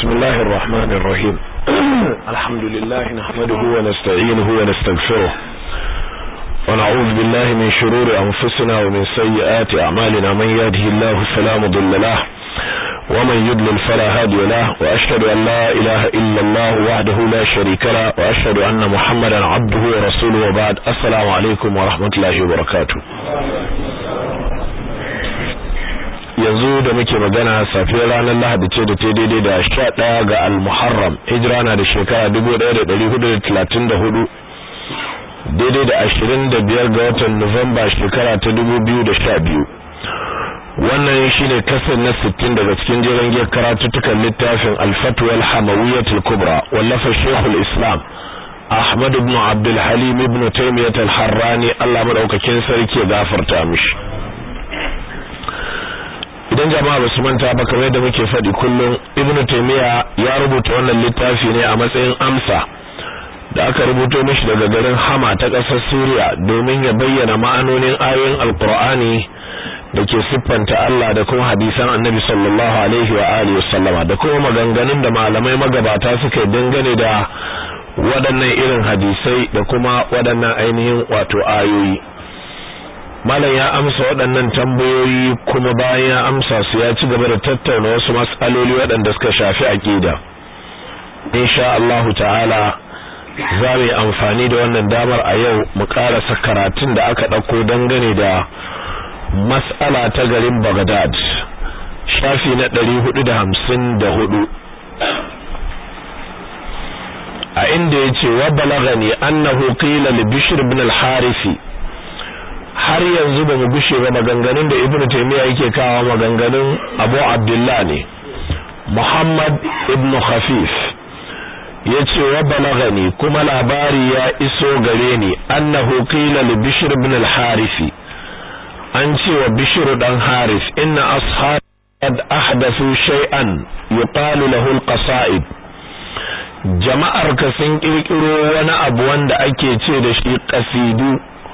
بسم الله الرحمن الرحيم الحمد لله نحمده ونستعينه ونستغفره ونعوذ بالله من شرور أنفسنا ومن سيئات أعمالنا من يهده الله فلا مضل له ومن يضلل فلا هادي له وأشهد أن لا إله إلا الله وحده لا شريك له وأشهد أن محمدا عبده ورسوله وبعد السلام عليكم ورحمة الله وبركاته yanzu da muke magana safiyar ranar lahadi ce da ta daidai da sha ɗaya ga almuharram hijira na da shekara dubu ɗaya da ɗari hudu da talatin da hudu daidai da ashirin da biyar ga watan nuwamba shekara ta dubu biyu da sha biyu wannan shine kasar na sittin daga cikin jeren giyar karatuttukan littafin alfatuwal hamawiyyatul kubra wallafa shekul islam ahmad ibn abdul halim ibn taymiyat al-harrani allah madaukakin sarki ya gafarta mishi idan jama'a basu manta ba kamar yadda muke faɗi kullum ibnu taymiya ya rubuta wannan littafi ne a matsayin amsa da aka rubuto mishi daga garin hama ta ƙasar suriya domin ya bayyana ma'anonin ayoyin alqur'ani da ke siffanta Allah da kuma hadisan annabi sallallahu alaihi wa alihi wasallama da kuma maganganun da malamai magabata suka yi dangane da waɗannan irin hadisai da kuma waɗannan ainihin wato ayoyi malam ya amsa waɗannan tambayoyi kuma bayan ya amsa su ya ci gaba da tattauna wasu matsaloli waɗanda suka shafi aqida insha Allahu ta'ala za mu yi amfani da wannan damar a yau mu karasa karatun da aka ɗauko dangane da mas'ala ta garin Baghdad shafi na ɗari hudu da hamsin da hudu a inda ya ce wa balagani annahu qila li bishr ibn al-harisi har yanzu ba mu gushe ba maganganun da ibnu taymiya yake kawo maganganun abu abdullah ne muhammad ibnu khafif yace wa balagani kuma labari ya iso gare ni annahu qila li bishr ibn al-harith an ce wa bishr dan harith inna ashab qad ahdathu shay'an yuqalu lahu al-qasa'id jama'ar ka sun kirkiro wani abu wanda ake ce da shi qasidu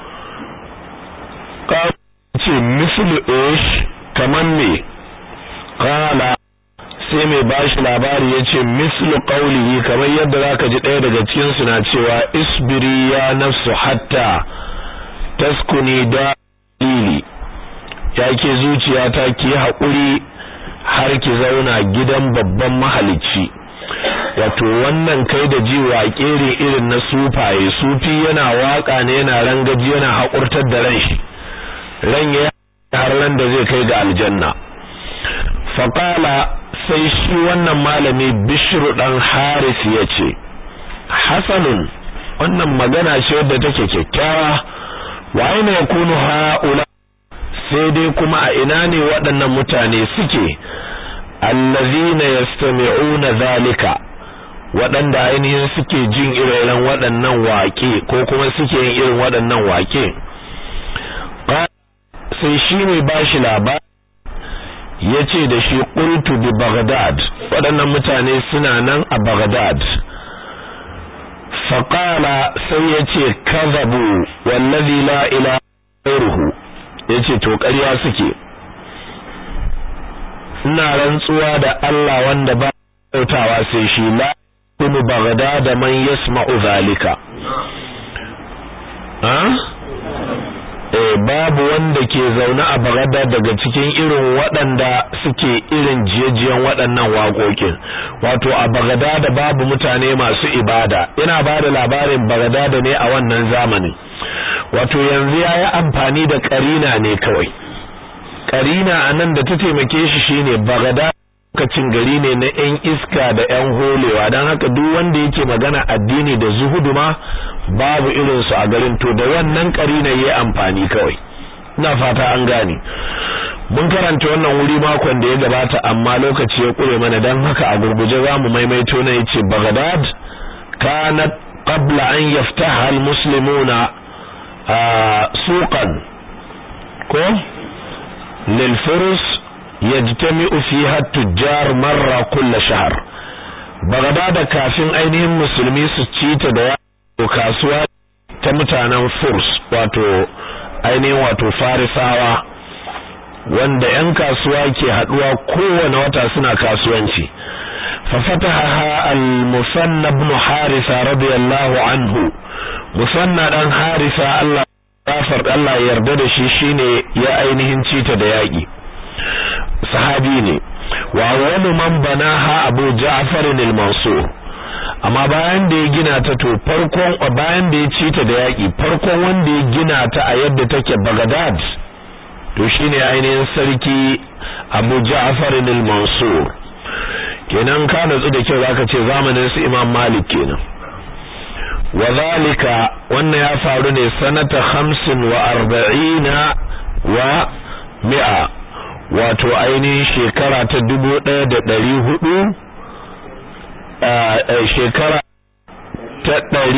ce mislu ish kaman me qala sai mai bashi labari yace mislu qawlihi kamar yadda zaka ji ɗaya daga cikin su na cewa isbiri ya nafsu hatta taskuni da lili yake zuciyata ki haƙuri har ki zauna gidan babban mahalicci wato wannan kai da ji waƙe irin na sufaye sufi yana waka ne yana rangaji yana haƙurtar da ran shi ran ya har nan da zai kai ga aljanna faqala sai shi wannan malami bishru dan haris yace hasanun wannan magana ce wadda take kyakkyawa wa aina yakunu haula sai dai kuma a ina ne waɗannan mutane suke allazina yastami'una zalika waɗanda ainihin suke jin irin waɗannan waƙe ko kuma suke yin irin waɗannan waƙe sai shi ne ba shi labari ya ce da shi ƙultu bi Baghdad waɗannan mutane suna nan a Baghdad faƙala sai ya ce kazabu wallazi la ila ruhu ya ce to ƙarya suke ina rantsuwa da Allah wanda ba kautawa sai shi la kunu Baghdad man yasma'u zalika babu wanda ke zaune a bagada daga cikin irin waɗanda suke irin jiyajiyan waɗannan waƙoƙin wato a bagada da babu mutane masu ibada ina ba da labarin bagada da ne a wannan zamanin wato yanzu ya yi amfani da ƙarina ne kawai ƙarina a nan da ta taimake shi shine bagada lokacin gari ne na 'yan iska da 'yan holewa don haka duk wanda yake magana addini da zuhudu ma babu irinsu a garin to da wannan karina yayi amfani kawai ina fata an gane mun karanta wannan wuri makon da ya gabata amma lokaci ya kure mana dan haka a gurguje zamu maimaito na yace Baghdad kanat qabla an yaftaha almuslimuna suqan ko lil furus yajtami'u fiha at-tujjar marra kull shahr Baghdad kafin ainihin musulmi su cita da kasuwa ta mutanen furs wato ainihin wato farisawa wanda 'yan kasuwa ke haduwa kowane wata suna kasuwanci ففتحها المثنى بن حارثة رضي الله عنه مثنى دان حارثة الله غفر الله yarda da shi shine ya ainihin cita da yaki sahabi ne wa awwalu man banaha Abu Ja'far al-Mansur amma bayan da ya gina ta to farkon bayan da ya cita da yaki farkon wanda ya gina ta a yadda take Baghdad to shine ainihin sarki Abu Ja'far al-Mansur kenan ka natsu da kyau zaka ce zamanin su Imam Malik kenan wazalika wannan ya faru ne sanata 45 wa mi'a wato ainihin shekara ta 1400 shekara ta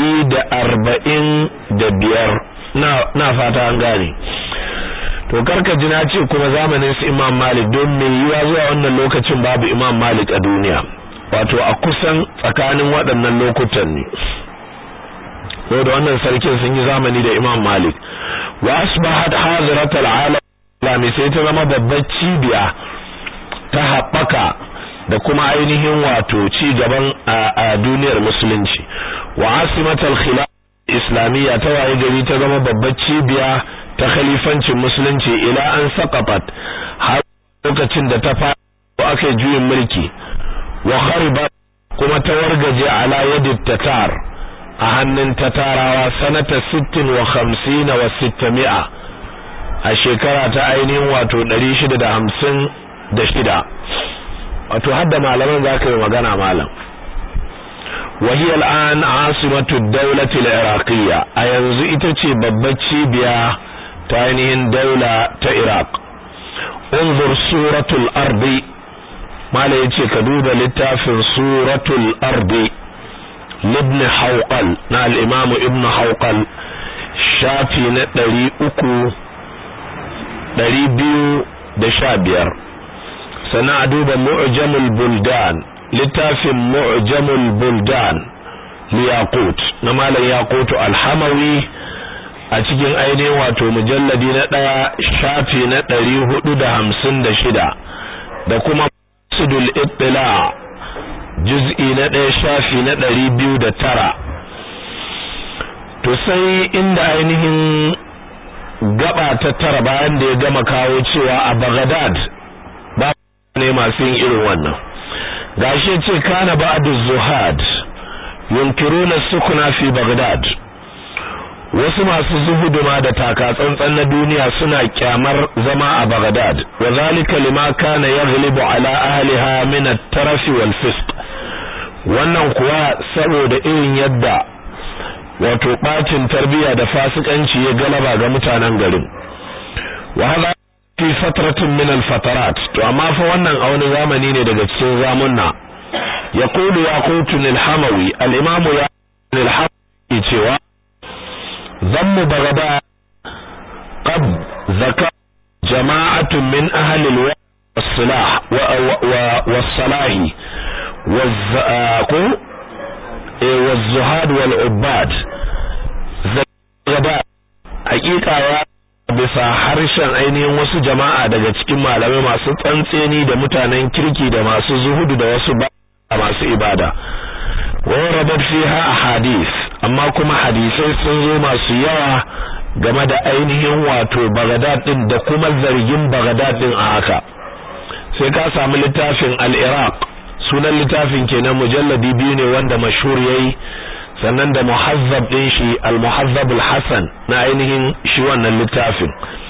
145 na na fata an gane to karka ji na ce kuma zamanin su Imam Malik don me yiwa zuwa wannan lokacin babu Imam Malik a duniya wato a kusan tsakanin waɗannan lokutan ne da wannan sarkin sun yi zamani da Imam Malik wa asbahat hadirat al-alam sai ta zama babbar cibiya ta haɓaka da kuma ainihin wato ci gaban a duniyar musulunci wa asimatal khilaf islamiyya ta waye gari ta zama babbar cibiya ta khalifancin musulunci ila an saqafat har lokacin da ta fara aka yi juyin mulki wa kharibat kuma ta wargaje ala yadi tatar a hannun tatarawa sanata 60 wa 50 wa 600 a shekara ta ainihin wato 656 wato hadda malaman zaka yi magana malam وهي الآن عاصمة الدولة العراقية أينزو إتتي ببتشي بيا تاينين دولة تإراق انظر سورة الأرض ما ليتي كدود لتاف سورة الأرض لابن حوقل نا الإمام ابن حوقل شافي نتري أكو دري بيو دشابير سنعدوب معجم البلدان littafin mu'jamul buldan liyaqut na malam yaqutu alhamawi a cikin ainihin wato mujalladi na ɗaya shafi na ɗari hudu da hamsin da shida da kuma sudul ittila juz'i na ɗaya shafi na ɗari biyu da tara to sai inda ainihin gaba ta tara bayan da ya gama kawo cewa a Baghdad ba ne masu yin irin wannan gashi ce kana ba'du zuhad yunkiruna sukuna fi baghdad wasu masu zuhudu ma da taka tsantsan na duniya suna kyamar zama a baghdad wa zalika lima kana yaghlibu ala ahliha min at-taraf wal fisq wannan kuwa saboda irin yadda wato bacin tarbiya da fasikanci ya galaba ga mutanen garin wa hada fi fatratin min al-fatarat to amma fa wannan a wani zamani ne daga cikin zamunna yaqulu yaqutun al-hamawi al-imamu ya al-hamawi cewa zammu bagada qad zaka jama'atun min ahli al-salah wa was-salah waz-zaku waz-zuhad wal-ubad zakada hakika ya bisa harshen ainihin wasu jama'a daga cikin malamai masu tsantseni da mutanen kirki da masu zuhudu da wasu ba masu ibada wa rabat fiha ahadith amma kuma hadisai sun zo masu yawa game da ainihin wato Baghdad din da kuma zargin Baghdad din a haka sai ka samu littafin al-Iraq sunan littafin kenan mujalladi biyu ne wanda mashhur yayi sannan da muhazzab din shi al-muhazzab al-hasan na ainihin shi wannan littafin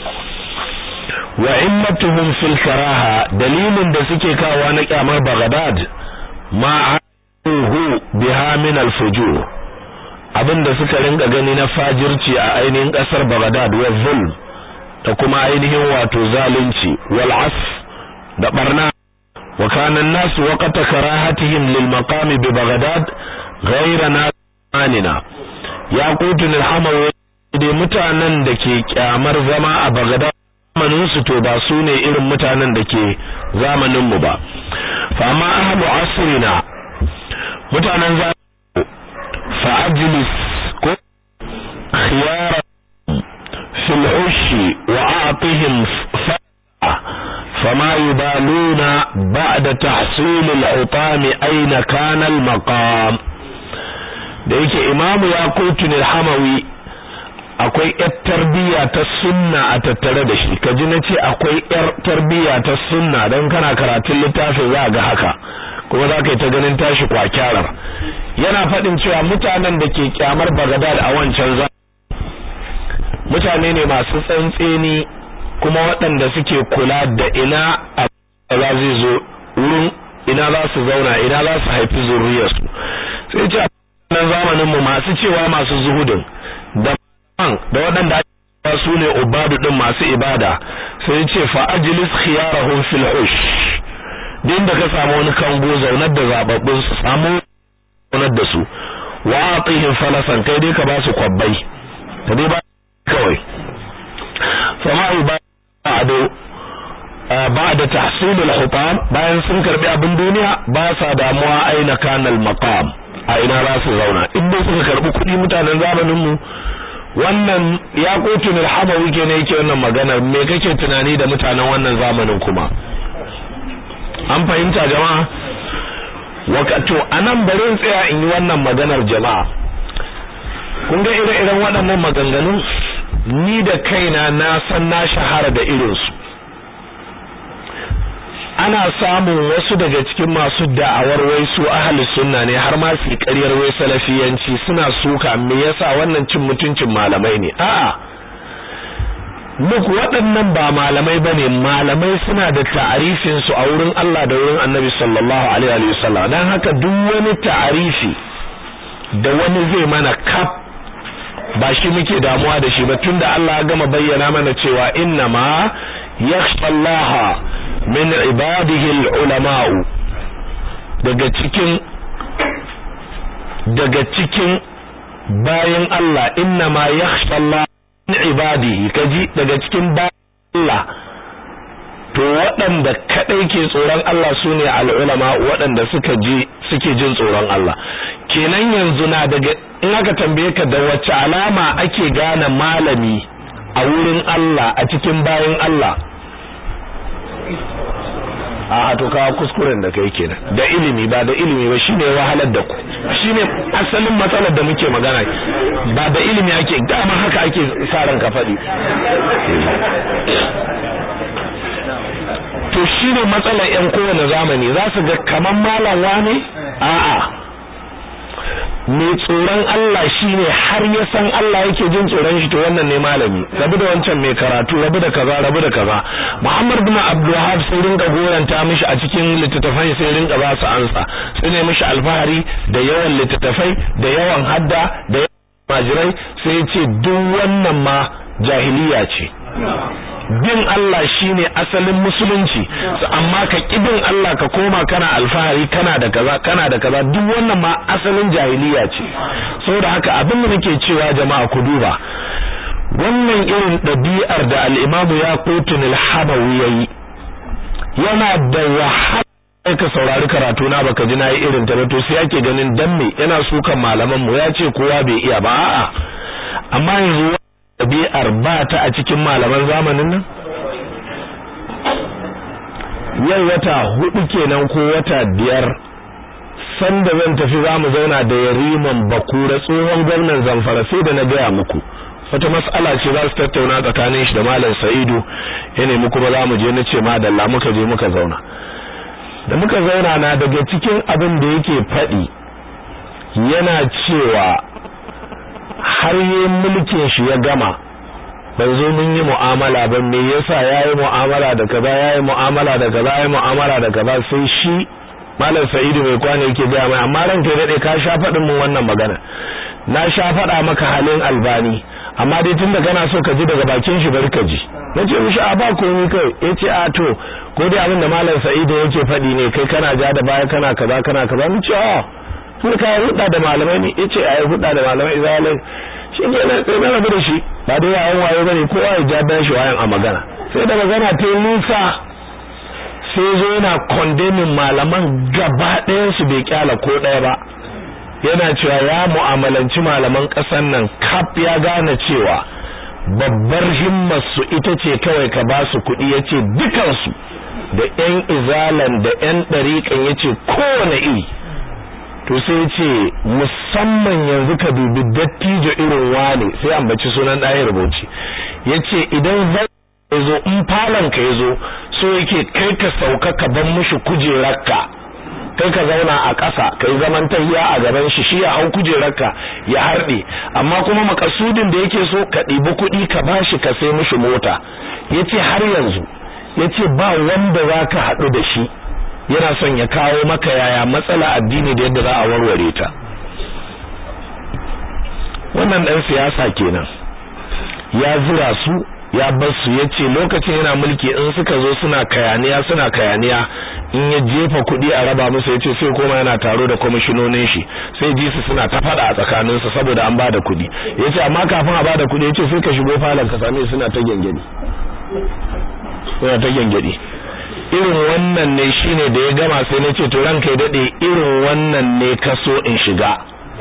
wa immatuhum fil karaha dalilin da suke kawo na kyamar Baghdad ma hu biha min al-fujur abinda suka rinka gani na fajirci a ainihin kasar Baghdad wa zulm da kuma ainihin wato zalunci wal asf da barna wa kana an-nas waqta karahatihim lil maqam bi Baghdad ghayra anina ya kutun alhamawa da mutanen da ke kyamar zama a bagada zamanin su to ba su ne irin mutanen da ke zamanin mu ba fa amma ahlu asrina mutanen zamanin fa ajlis ko khiyara fil ushi wa a'tihim فما يبالون بعد تحصيل الحطام أين كان المقام da yake imamu ya kotun hamawi akwai yar tarbiyya ta sunna a tattare da shi kaji na ce akwai yar tarbiyya ta sunna don kana karatun littafin za ga haka kuma za ka yi ta ganin tashi kwakyarar yana faɗin cewa mutanen da ke kyamar bagadad a wancan za mutane ne masu tsantseni kuma waɗanda suke kula da ina a zai zo wurin ina za su zauna ina za su haifi zuriyarsu sai ce nan zamanin mu masu cewa masu zuhudin da da waɗanda ake su ne ubadu din masu ibada sai ce fa ajlis khiyarahum fil hush din da ka samu wani kango zaunar da zababbun su samu zaunar da su wa atihim falasan kai dai ka ba su kwabbai ka dai ba kawai fama ibadu ba'da tahsil al-hutam bayan sun karbi abin duniya ba sa damuwa aina kana al-maqam a ina za su zauna in dai suka karbi kuɗi mutanen zamanin mu wannan ya kotun al-hamawi kenan yake wannan magana me kake tunani da mutanen wannan zamanin kuma an fahimta jama'a wakato anan bari in tsaya in yi wannan maganar jama'a kun ga ire-iren waɗannan maganganun ni da kaina na san na shahara da irinsu ana samun wasu daga cikin masu da'awar wai su ahli sunna ne har ma su ƙaryar wai salafiyanci suna suka me yasa wannan cin mutuncin malamai ne a'a duk waɗannan ba malamai bane malamai suna da ta'arifin su a wurin Allah da wurin Annabi sallallahu alaihi wa sallam dan haka duk wani ta'arifi da wani zai mana kaf ba shi muke damuwa da shi ba tunda Allah ya gama bayyana mana cewa inna ma yakhsha Allah min ibadihi ulama'u daga cikin daga cikin bayan Allah inna ma yakhsha Allah min ibadihi kaji daga cikin bayan Allah to waɗanda kadai ke tsoron Allah sune al'ulama waɗanda suka ji suke jin tsoron Allah kenan yanzu na daga in aka tambaye ka da wace alama ake gane malami a wurin Allah a cikin bayan Allah a to kawo kuskuren da kai kenan da ilimi ba da ilimi ba shine wahalar da ku shine asalin matsalar da muke magana ba da ilimi ake dama haka ake sa ran ka faɗi to shine matsalar yan kowane zamani za su ga kaman malam wane a'a mai tsoron Allah shine har ya san Allah yake jin tsoron shi to wannan ne malami rabu da wancan mai karatu rabu da kaza rabu da kaza Muhammad bin Abdul Wahhab sai rinka goranta mishi a cikin littattafai sai rinka ba su ansa sai ne mishi alfahari da yawan littattafai da yawan hadda da yawan majirai sai ya ce duk wannan ma jahiliya ce bin Allah shine asalin musulunci amma ka kibin Allah ka koma kana alfahari kana da kaza kana da kaza duk wannan ma asalin jahiliya ce saboda haka abin da nake cewa jama'a ku duba wannan irin ɗabi'ar da al-Imam Yaqutun al-Habawi yayi yana da wahala ka saurari karatu na baka ji nayi irin ta to sai yake ganin dan me yana sukan malaman mu ya ce kowa bai iya ba a'a amma yanzu ɗabi'ar ba ta a cikin malaman zamanin nan? Yau wata hudu kenan ko wata biyar sanda zan tafi za mu zauna da yariman bakura tsohon gwamnan zamfara sai da na gaya muku wata mas'ala ce za su tattauna tsakanin shi da malam sa'idu ya nemi kuma za mu je na ce madalla muka je muka zauna da muka zauna na daga cikin abin da yake faɗi yana cewa har yi mulkin shi ya gama bai zo mun yi mu'amala ba me yasa yayi mu'amala da kaza yayi mu'amala da kaza yayi mu'amala da kaza sai shi malam sa'idu mai kwana yake gaya mai amma ran kai dade ka sha faɗin mun wannan magana na sha faɗa maka halin albani amma dai tunda kana so ka ji daga bakin shi bari ka ji nace mishi a ba komai kai yace a to ko dai abin da malam sa'idu yake faɗi ne kai kana ja da baya kana kaza kana kaza mu ce a sun ka hudda da malamai ne yace ai hudda da malamai zalai shi ne na sai na rabu da shi ba dai yayin wayo bane kowa ya ja dan shi wayan a magana sai da magana ta nisa sai zo yana condemning malaman gaba ɗayan su bai kyala ko ɗaya ba yana cewa ya mu'amalanci malaman ƙasar nan kaf ya gane cewa babbar himmar su ita ce kawai ka ba su kuɗi yace dukansu da ƴan izalan da ƴan ɗariƙan ya ce kowane iri to sai ya ce musamman yanzu ka dubi dattijo irin wane sai ambaci sunan ɗaya rubuci ya ce idan zai zo in falon ka ya zo so yake kai ka sauka ka ban mishi kujerarka kai ka zauna a ƙasa kai zaman tahiya a gaban shi shi ya hau kujerarka ya harɗe amma kuma makasudin da yake so ka ɗibi kuɗi ka bashi ka sai mishi mota yace har yanzu yace ba wanda zaka haɗu da shi yana son ya kawo maka yaya matsala addini da yadda za a warware ta wannan dan siyasa kenan ya zura su ya bar su yace lokacin yana mulki in suka zo suna kayaniya suna kayaniya in ya jefa kuɗi a raba musu yace sai koma yana taro da kwamishinonin shi sai ji su suna ta fada a tsakanin su saboda an bada kuɗi yace amma kafin a bada kuɗi yace sai ka shigo falon ka same suna ta gengedi suna ta gengedi irin wannan ne shine da ya gama sai na ce to ranka ya dade irin wannan ne kaso in shiga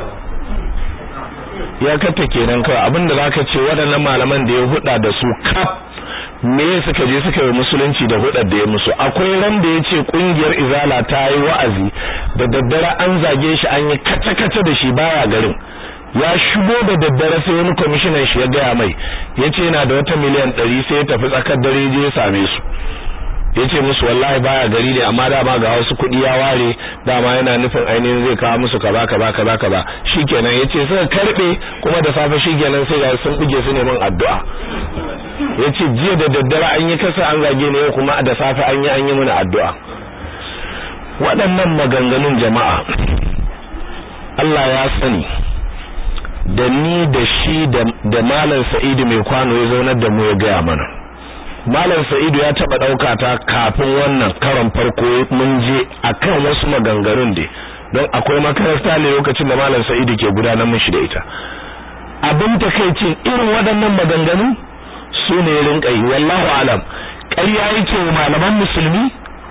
ya kata kenan kawai abinda zaka ce waɗannan malaman da ya huda da su kaf me suka je suka yi musulunci da hudar da ya musu akwai ran da yace kungiyar izala ta yi wa'azi da daddare an zage shi an yi kace kace da shi baya garin ya shigo da daddare sai wani commissioner shi ya gaya mai yace yana da wata miliyan 100 sai ya tafi tsakar dare je ya same su yace musu wallahi baya gari ne amma dama ga wasu kuɗi ya ware dama yana nufin ainihin zai kawo musu kaza kaza kaza kaza shikenan yace suka karbe kuma da safe shikenan sai ga sun buge su neman addu'a yace jiya da daddare an yi kasa an zage ne kuma da safe an yi an yi mana addu'a waɗannan maganganun jama'a Allah ya sani da ni da shi da malam Sa'idu mai kwano ya zaunar da mu ya gaya mana Malam Sa'idu ya taba dauka ta kafin wannan karon farko mun je akan wasu maganganun da don akwai makaranta ne lokacin da Malam Sa'idu ke gudanar mishi da ita. Abin takeici irin waɗannan maganganu su ne rinka yi wallahu alam ƙarya yake wa malaman musulmi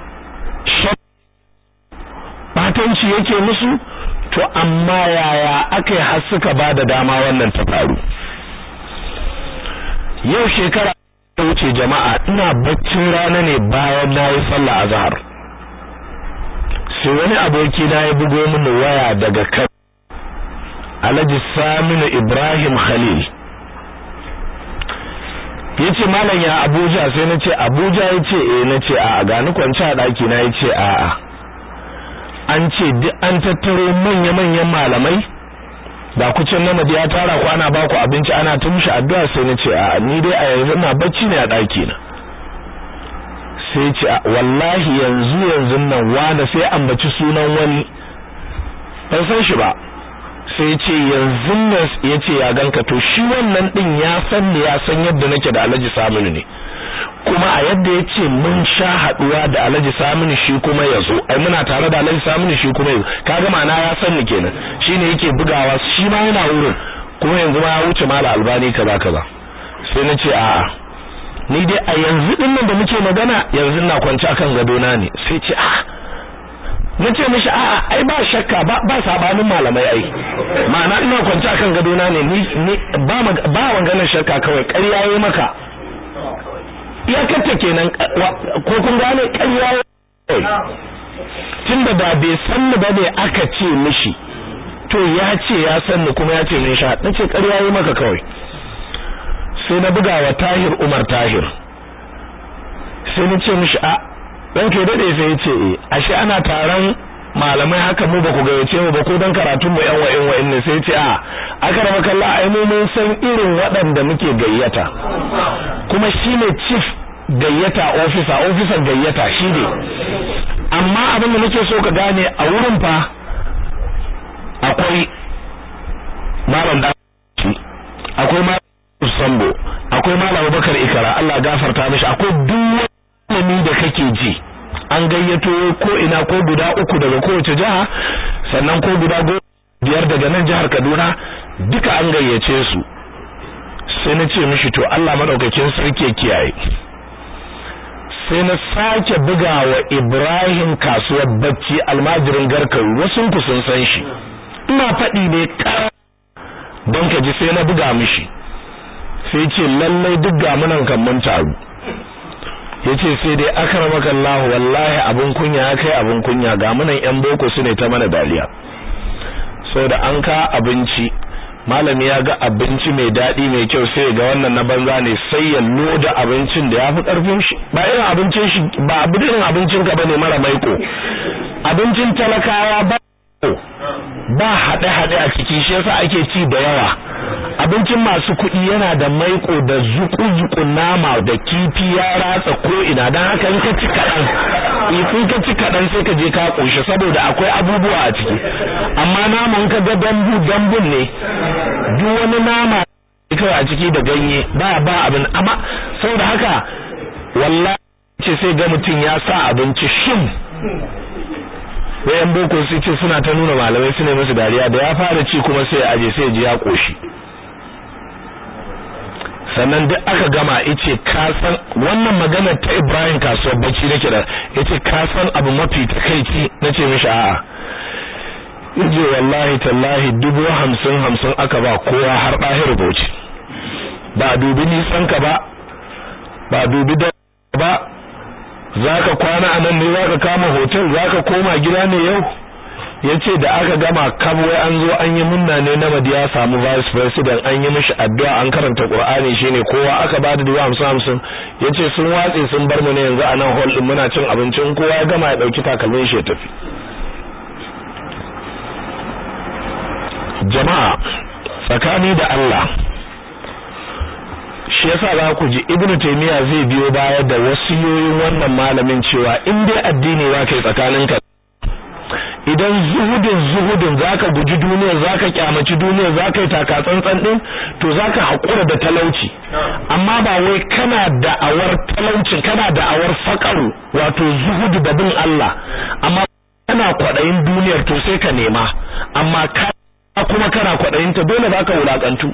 batanci yake musu to amma yaya aka yi har suka ba da dama wannan ta faru yau shekara ta wuce jama'a ina baccin rana ne bayan na yi sallah azhar sai wani aboki na ya bugo mini waya daga kan Alhaji Saminu Ibrahim Khalil yace malam ya Abuja sai nace Abuja yace eh nace a gani kwance a daki na yace a a an ce duk an tattaro manya manyan malamai da kucin namiji ya tara ku ana baku abinci ana ta mishi addu'a sai na ce a ni dai a yanzu ina bacci ne a daki na sai ce wallahi yanzu yanzu nan wanda sai ambaci sunan wani ban san shi ba sai ce yanzu nan ya ce ya ganka to shi wannan din ya san ne ya san yadda nake da Alhaji Saminu ne kuma a yadda ya ce mun sha haduwa da Alhaji Saminu shi kuma ya zo ai muna tare da Alhaji Saminu shi kuma ya zo kaga ma'ana ya san ni kenan shine yake bugawa shi ma yana wurin kuma yanzu ma ya wuce mala albani kaza kaza sai na ce a'a ni dai a yanzu din nan da muke magana yanzu na kwance akan gado na ne sai ce a'a nace mishi a'a ai ba shakka ba ba sabanin malamai ai ma'ana ina kwance akan gado na ne ni ba ba maganar shakka kawai ƙarya yayi maka iyakarta kenan ko kun gane ƙarya tunda ba bai san ni ba ne aka ce mishi to ya ce ya san ni kuma ya ce min sha nace ƙarya yayi maka kawai sai na buga wa Tahir Umar Tahir sai na ce mishi a dan ke dade sai ya ce eh ashe ana taron malamai haka mu ba ku gayyace mu ba ko dan karatun mu yan wa'in wa'in ne sai ya ce a aka rama kalla ai mu mun san irin waɗanda muke gayyata kuma shine chief gayyata officer officer gayyata shi ne amma abin da nake so ka gane a wurin fa akwai malam da akwai malam Sambo akwai malam Bakar Ikara Allah gafarta mishi akwai duk wani da kake ji an gayyato ko ina ko guda uku daga kowace jiha sannan ko guda biyar daga nan jihar Kaduna duka an gayyace su sai na ce mishi to Allah madaukakin sarki kiyaye sai na sake bugawa Ibrahim kasuwar bacci almajirin garkaru wasu ku sun san shi ina faɗi ne don ka ji sai na buga mishi sai ce lallai duk ga munan kan mun taru yace sai dai akramaka Allah wallahi abun kunya ya kai abun kunya ga munan yan boko su ne ta mana daliya saboda an ka abinci malami ya ga abinci mai daɗi mai kyau sai ga wannan na banza ne sai ya loda abincin da ya fi ƙarfin shi ba irin abincin shi ba abu irin abincin ka bane mara maiko abincin talakawa ba ba haɗe-haɗe a ciki shi yasa ake ci da yawa abincin masu kuɗi yana da maiko da zuku-zuku nama da kifi ya ratsa ko ina don haka in ka ci kaɗan in ka ci kaɗan sai ka je ka ƙoshi saboda akwai abubuwa a ciki amma naman ka ga dambu dambun ne duk wani nama kawai a ciki da ganye ba ba abin amma saboda haka wallahi ce sai ga mutum ya sa abinci shin wayan boko su ce suna ta nuna malamai su ne musu dariya da ya fara ci kuma sai aje sai ji ya koshi sannan duk aka gama yace ka san wannan magana ta Ibrahim kasuwar bacci nake da yace ka san abu mafi takeici nace mishi a'a yace wallahi tallahi dubu hamsin hamsin aka ba kowa har ɗahir bauchi ba dubi nisan ka ba ba dubi da ba zaka kwana a nan ne zaka kama hotel zaka koma gida ne yau yace da aka gama kabwai an zo an yi munna ne na madiya samu vice president an yi mishi addu'a an karanta qur'ani shine kowa aka ba da dubu hamsin hamsin yace sun watse sun bar mu ne yanzu a nan hall din muna cin abincin kowa ya gama ya dauki takalmin shi ya tafi jama'a tsakani da Allah shi yasa za ku ji ibnu taymiya zai biyo baya da wasiyoyin wannan malamin cewa in dai addini za ka yi tsakaninka idan zuhudin zuhudin zaka guji duniyar zaka kyamaci duniyar zaka yi taka tsantsan din to zaka hakura da talauci amma ba wai kana da'awar talauci kana da'awar fakaru wato zuhudu da bin Allah amma kana kwadayin duniyar to sai ka nema amma ka kuma kana kwadayin ta dole zaka wulakantu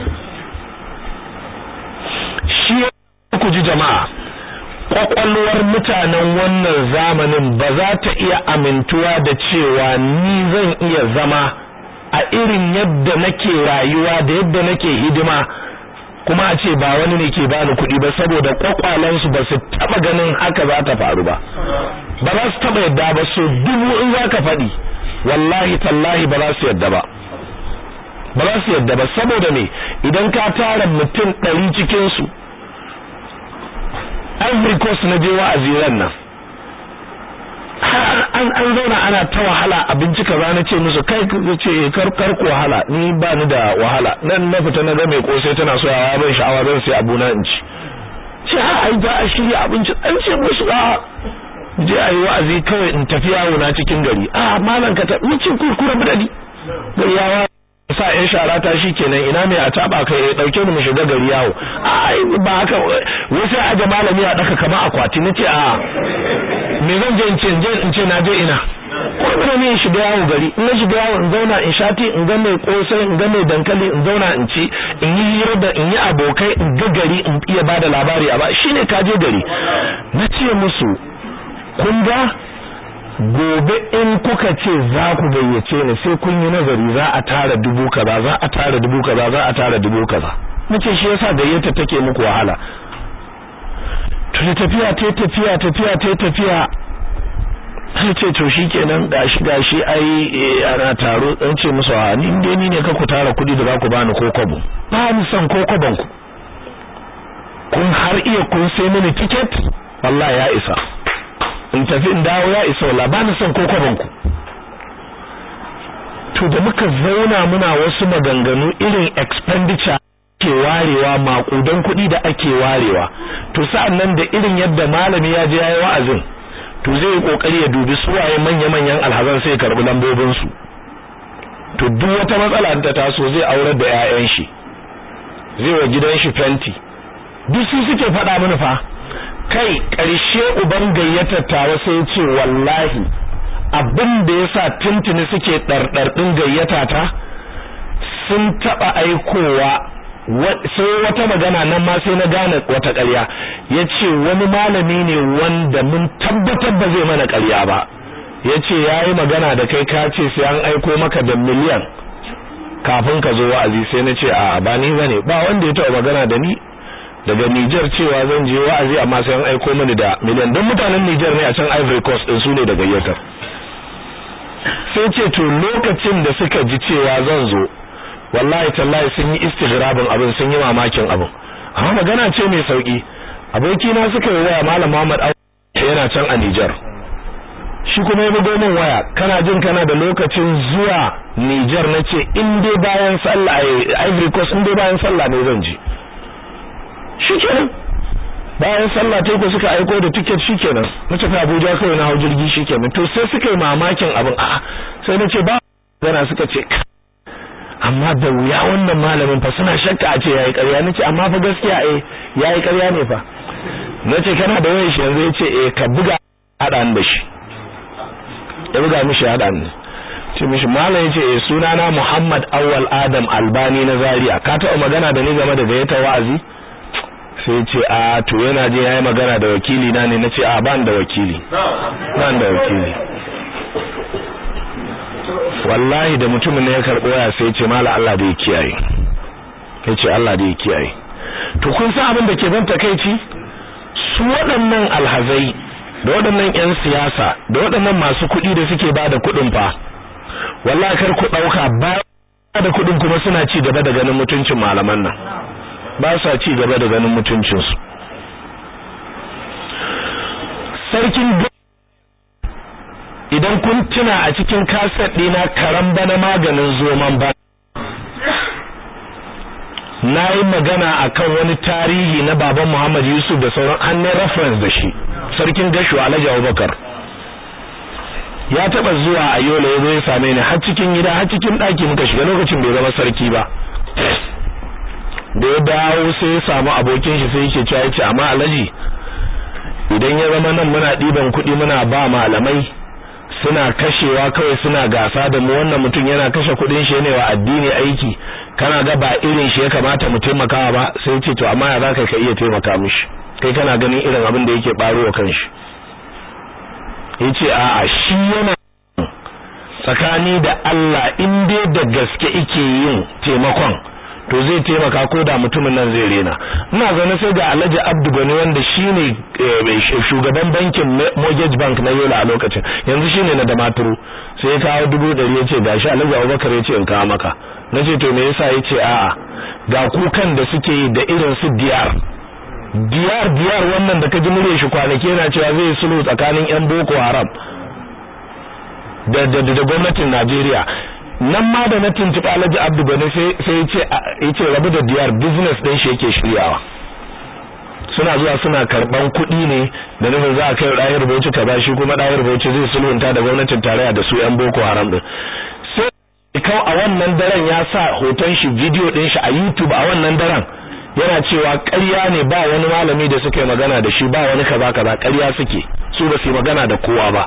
shi ku ji jama'a kwakwalwar mutanen wannan zamanin ba za ta iya amintuwa da cewa ni zan iya zama a irin yadda nake rayuwa da yadda nake hidima kuma a ce ba wani ne ke bani kuɗi ba saboda kwakwalansu ba su taba ganin haka za ta faru ba ba za su taba yadda ba so dubu in za ka faɗi wallahi tallahi ba za su yadda ba ba za su yadda ba saboda me idan ka tara mutum ɗari cikinsu Ivory Coast na je wa'azi ran nan an an zauna ana ta wahala abinci kaza na ce musu kai ce kar kar ku wahala ni ba ni da wahala nan na fita na ga mai kosai tana so yawa ban sha'awa zan sai abu na in ci ce ha ai za a shirya abinci an ce musu a je ayi wa'azi kawai in tafi yawo na cikin gari a malan ka ta wuce kurkura budadi gari yawa sa yan shara ta kenan ina mai a taba kai ya dauke ni mu shiga gari yawo ai ba haka wai sai aje malami a daka kamar akwati nace a me zan je in ce in ce na je ina ko ina ne shiga yawo gari in na shiga yawo in zauna in shati in ga mai kosai in ga mai dankali in zauna in ci in yi hira da in yi abokai in ga gari in iya bada labari a ba shine ka je gari na ce musu kun ga gobe in kuka ce za ku gayyace ni sai kun yi nazari za a tara dubu kaza za a tara dubu kaza za a tara dubu kaza nace shi yasa gayyata take muku wahala to da tafiya ta tafiya tafiya ta tafiya sai ce to shikenan gashi gashi ai ana taro dan ce musu a ni dai ni ne ka ku tara kudi da za ku bani ko kwabo ba ni son ko kwabon ku kun har iya kun sai mini ticket wallahi ya isa in tafi in dawo ya isa wala ba ni son ko kwaban ku to da muka zauna muna wasu maganganu irin expenditure ke warewa makudan kuɗi da ake warewa to sa'an nan da irin yadda malami ya je yayi wa'azin to zai yi kokari ya dubi suwaye manya-manyan alhazan sai karbi lambobin su to duk wata matsala da taso zai aurar da 'ya'yan shi zai wa gidan shi fenti duk su suke faɗa mini fa kai ƙarshe uban gayyatar tawa sai ya ce wallahi abin da ya sa tuntuni suke ɗarɗarɗin gayyata ta sun taɓa aikowa sai wata magana nan ma sai na gane wata ƙarya ya ce wani malami ne wanda mun tabbatar ba zai mana ƙarya ba ya ce ya yi magana da kai ka ce sai an aiko maka da miliyan kafin ka zo wa'azi sai na ce a ba ni ba ne ba wanda ya taɓa magana da ni daga Niger cewa zan je wa'azi amma sai an aiko mini da miliyan don mutanen Niger ne a can Ivory Coast din su ne da gayyatar sai ce to lokacin da suka ji cewa zan zo wallahi tallahi sun yi istighrabin abin sun yi mamakin abin amma magana ce mai sauki aboki na suka yi waya malam Muhammad yana can a Niger shi kuma ya bugo min waya kana jin kana da lokacin zuwa Niger nace in dai bayan sallah Ivory Coast in dai bayan sallah ne zan je shikenan bayan sallah ta ko suka aiko da ticket shikenan na tafi Abuja kawai na hau jirgi shikenan to sai suka yi mamakin abin a'a sai nace ba gana suka ce amma da wuya wannan malamin fa suna shakka a ce yayi ƙarya nace amma fa gaskiya eh yayi ƙarya ne fa nace kana da wayar shi yanzu yace eh ka buga hada da shi ya buga mishi hada ni ce mishi malam yace eh sunana Muhammad Awwal Adam Albani na Zaria ka taɓa magana da ni game da gayyatar wa'azi sai ce a to yana je yayi magana da wakili na ne nace a ban da wakili ban da wakili wallahi da mutumin ne ya karbo ya sai ce mala Allah da ya kiyaye yace Allah da ya kiyaye to kun san abin da ke ban takeici su waɗannan alhazai da waɗannan ƴan siyasa da waɗannan masu kuɗi da suke bada kuɗin fa wallahi kar ku ɗauka ba da kuɗin kuma suna ci gaba da ganin mutuncin malaman nan ba sa ci gaba da ganin mutuncinsu sarkin idan kun tuna a cikin kaset ɗina karan bana maganin zoman ba na yi magana akan wani tarihi na baban Muhammad Yusuf da sauran hannun reference da shi sarkin gashu Alhaji Abubakar ya taba zuwa a Yola ya zo ya same ni har cikin gida har cikin ɗaki muka shiga lokacin bai zama sarki ba da ya dawo sai ya samu abokin shi sai yake cewa yace amma Alhaji idan ya zama nan muna ɗiban kuɗi muna ba malamai suna kashewa kawai suna gasa da mu wannan mutum yana kashe kudin shi ne wa addini aiki kana ga ba irin shi ya kamata mu taimakawa ba sai ce to amma ya zaka ka iya taimaka mishi kai kana ganin irin abin da yake baro wa kanshi yace a'a shi yana tsakani da Allah in dai da gaske yake yin taimakon to zai taimaka ko da mutumin nan zai rena ina zaune sai ga Alhaji Abdu Gani wanda shine shugaban bankin Mortgage Bank na Yola a lokacin yanzu shine na Damaturu sai ya kawo dubu ɗari yace gashi Alhaji Abubakar yace in kawo maka nace to me yasa yace a'a ga kukan da suke yi da irin su diyar diyar diyar wannan da ka ji mure shi kwanaki yana cewa zai sulhu tsakanin yan Boko Haram da da da gwamnatin Najeriya nan ma da na tuntuɓi Alhaji Abdu Gani sai sai yace yace rabu da diyar business din shi yake shiryawa suna zuwa suna karban kuɗi ne da nufin za a kai ɗayar bauchi ka ba shi kuma ɗayar bauchi zai sulhunta da gwamnatin tarayya da su yan boko haram din sai kau a wannan daren ya sa hoton shi video din shi a YouTube a wannan daren yana cewa ƙarya ne ba wani malami da suka yi magana da shi ba wani kaza kaza ƙarya suke su ba su yi magana da kowa ba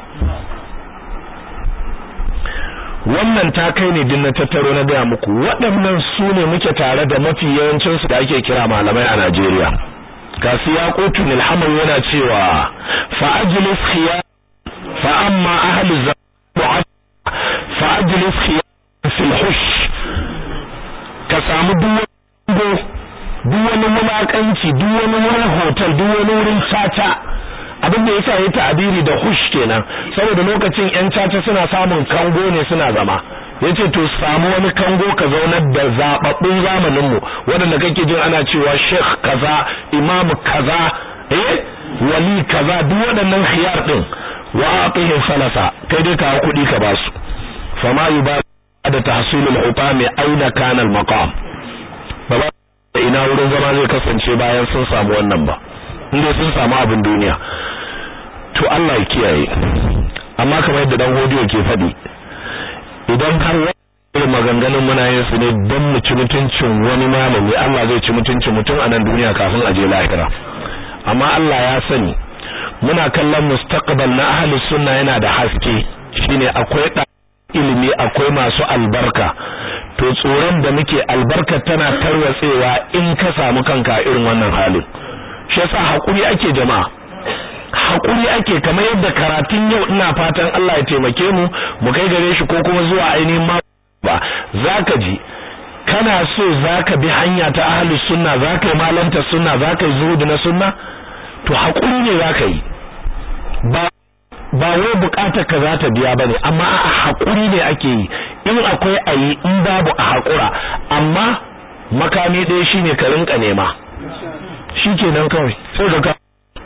wannan ta kai ne din na tattaro na gaya muku waɗannan su ne muke tare da mafi yawancin su da ake kira malamai a Najeriya kasi ya kotun ilhamar yana cewa fa ajlis khiyar fa amma ahli zabu fa ajlis khiyar fil hush ka samu duk duk wani mulakanci duk wani wurin hotel duk wani wurin caca abin da yasa yayi ta'abiri da hush kenan saboda lokacin yan caca suna samun kango ne suna zama yace to samu wani kango ka zaunar da zababbun zamanin mu wanda kake jin ana cewa sheikh kaza imam kaza eh wali kaza duk waɗannan khiyar din wa aqihim falasa kai dai ka kuɗi ka basu fama yuba da tahsilul hutami aina kana al maqam ba ina wurin zama zai kasance bayan sun samu wannan ba inda sun samu abin duniya to Allah ya kiyaye amma kamar yadda dan hodiyo ke faɗi idan har wani maganganun muna yin su ne don mu ci mutuncin wani malami Allah zai ci mutuncin mutum a nan duniya kafin a je lahira amma Allah ya sani muna kallon mustaqbal na ahli sunna yana da haske shine akwai ilimi akwai masu albarka to tsoron da muke albarka tana tarwatsewa in ka samu kanka irin wannan halin shi yasa hakuri ake jama'a hakuri ake kamar yadda karatun yau ina fatan Allah ya taimake mu mu kai gare shi ko kuma zuwa ainihin ma ba zaka ji kana so zaka bi hanya ta ahlus sunna zaka yi malanta sunna zaka yi zuhudi na sunna to hakuri ne zaka yi ba ba wai bukatar ka za ta biya bane amma a hakuri ne ake yi in akwai ayi in babu a hakura amma makami ɗaya shine ka rinka nema shikenan kawai sai ka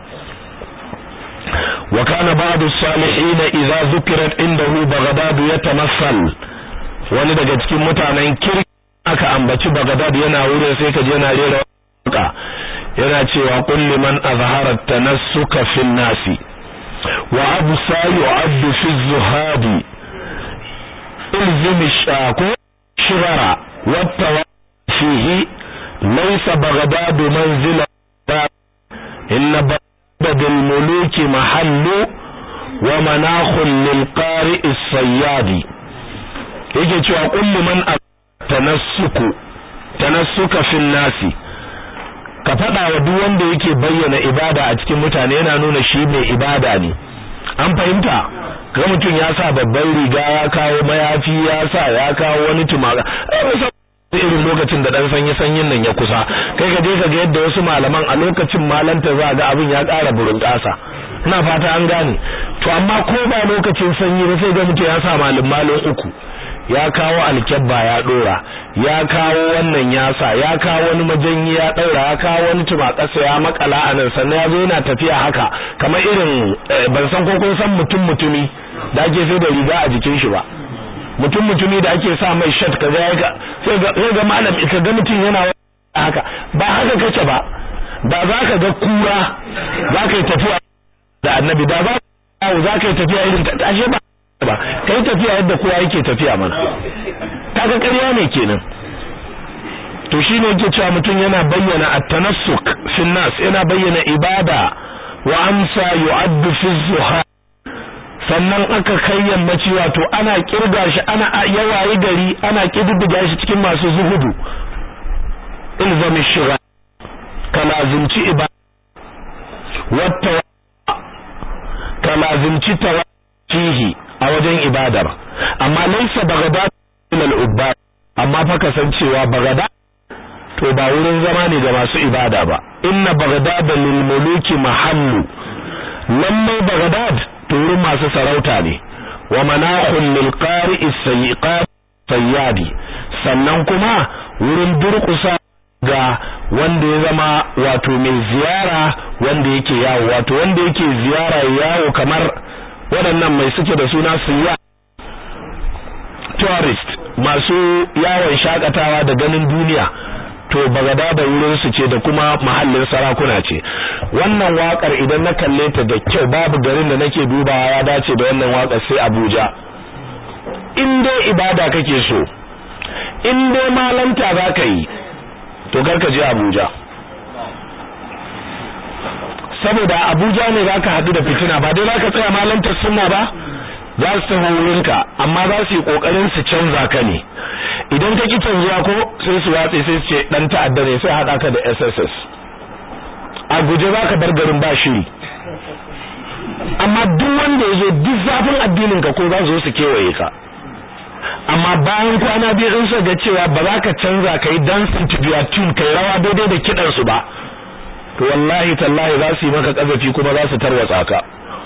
wa kana ba'du salihin idza zukirat indahu baghdad yatamassal wani daga cikin mutanen kirki aka ambaci baghdad yana wurin sai ka je yana rera waka yana cewa kulli man azhara tanassuka fin nasi wa absa yu'addu fi zuhadi ilzim shaku shibara wa fihi laysa baghdad manzila inna baghdad al-muluk mahallu wa manakhun lil qari' as-sayyadi yake cewa kullu man tanassuku tanassuka fin nasi ka faɗa wa duk wanda yake bayyana ibada a cikin mutane yana nuna shi mai ibada ne an fahimta ga mutum ya sa babban riga ya kawo mayafi ya sa ya kawo wani tumaka irin lokacin da dan sanyi sanyin nan ya kusa kai ka je ka ga yadda wasu malaman a lokacin malanta za ga abin ya ƙara burin ƙasa ina fata an gane to amma ko ba lokacin sanyi ba sai ga mutum ya sa malin malin uku ya kawo alkyabba ya dora ya kawo wannan yasa ya kawo wani majanyi ya daura ya kawo wani tumakasa ya makala a nan sannan ya zo yana tafiya haka kamar irin ban san ko kun san mutum mutumi da ake sai da riga a jikin shi ba mutum mutumi da ake sa mai shirt kaza ya sai ga sai ga malam ka ga mutum yana haka ba haka kace ba da za ka ga kura za ka yi tafiya da annabi da za ka yi tafiya irin ta ashe ba ba kai tafiya yadda kowa yake tafiya mana kaga ƙarya ne kenan to shine yake cewa mutum yana bayyana at-tanassuk fi nas yana bayyana ibada wa amsa yu'addu fi zuha sannan aka kai yammaci wato ana kirga shi ana yawayi gari ana kididdiga shi cikin masu zuhudu ilzami shiga kalazimci ibada wata kalazimci tawa fihi a wajen ibadar amma laisa bagada ilal ubba amma fa kasancewa bagada to ba wurin zama ne ga masu ibada ba inna bagdad lil muluki mahallu lallai bagdad to wurin masu sarauta ne wa manahul lil qari'is sayyiqat sayyadi sannan kuma wurin durƙusa ga wanda ya zama wato mai ziyara wanda yake yawo wato wanda yake ziyara yawo kamar waɗannan mai suke da suna siya tourist masu yawon shakatawa da ganin duniya to bagada da wurin su ce da kuma mahallin sarakuna ce wannan wakar idan na kalle ta da kyau babu garin da nake dubawa ya dace da wannan wakar sai Abuja in dai ibada kake so in dai malanta zaka yi to karka je Abuja saboda Abuja ne zaka hadu da fitina ba dai zaka tsaya malantar sunna ba za su taho wurinka amma za su yi kokarin su canza ka ne idan ka ki canzuwa ko sai su watse sai su ce dan ta'adda ne sai hada ka da SSS a guje za ka bar garin ba shiri amma duk wanda ya zo duk zafin addinin ka ko za su zo su kewaye ka amma bayan kwana biyu in suka ga cewa ba za ka canza ka yi dancing to their tune kai rawa daidai da kidan su ba to wallahi tallahi za su yi maka kazafi kuma za su tarwatsa ka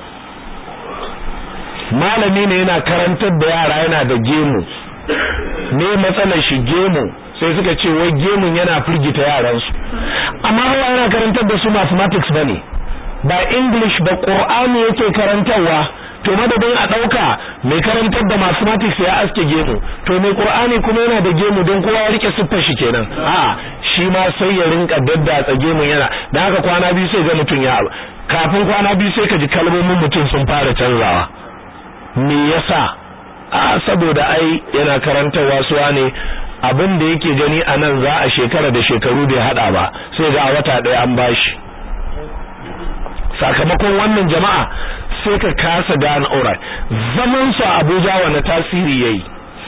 malami ne yana karantar da yara yana da gemu ne matsalar shi gemu sai suka ce wai gemun yana firgita yaransu amma hawa yana karantar da su mathematics bane ba english ba qur'ani yake karantarwa to madadin a dauka mai karantar da mathematics ya aske gemu to mai qur'ani kuma yana da gemu don kowa ya rike siffar shi kenan a shi ma sai ya rinka daddatsa gemun yana dan haka kwana biyu sai ga mutun ya kafin kwana biyu sai ka ji kalmomin mutum sun fara canzawa me yasa a saboda ai yana karantarwa suwa ne abin da yake gani a nan za a shekara da shekaru bai hada ba sai ga a wata ɗaya an bashi sakamakon wannan jama'a sai ka kasa gane aura zaman su a Abuja wani tasiri yayi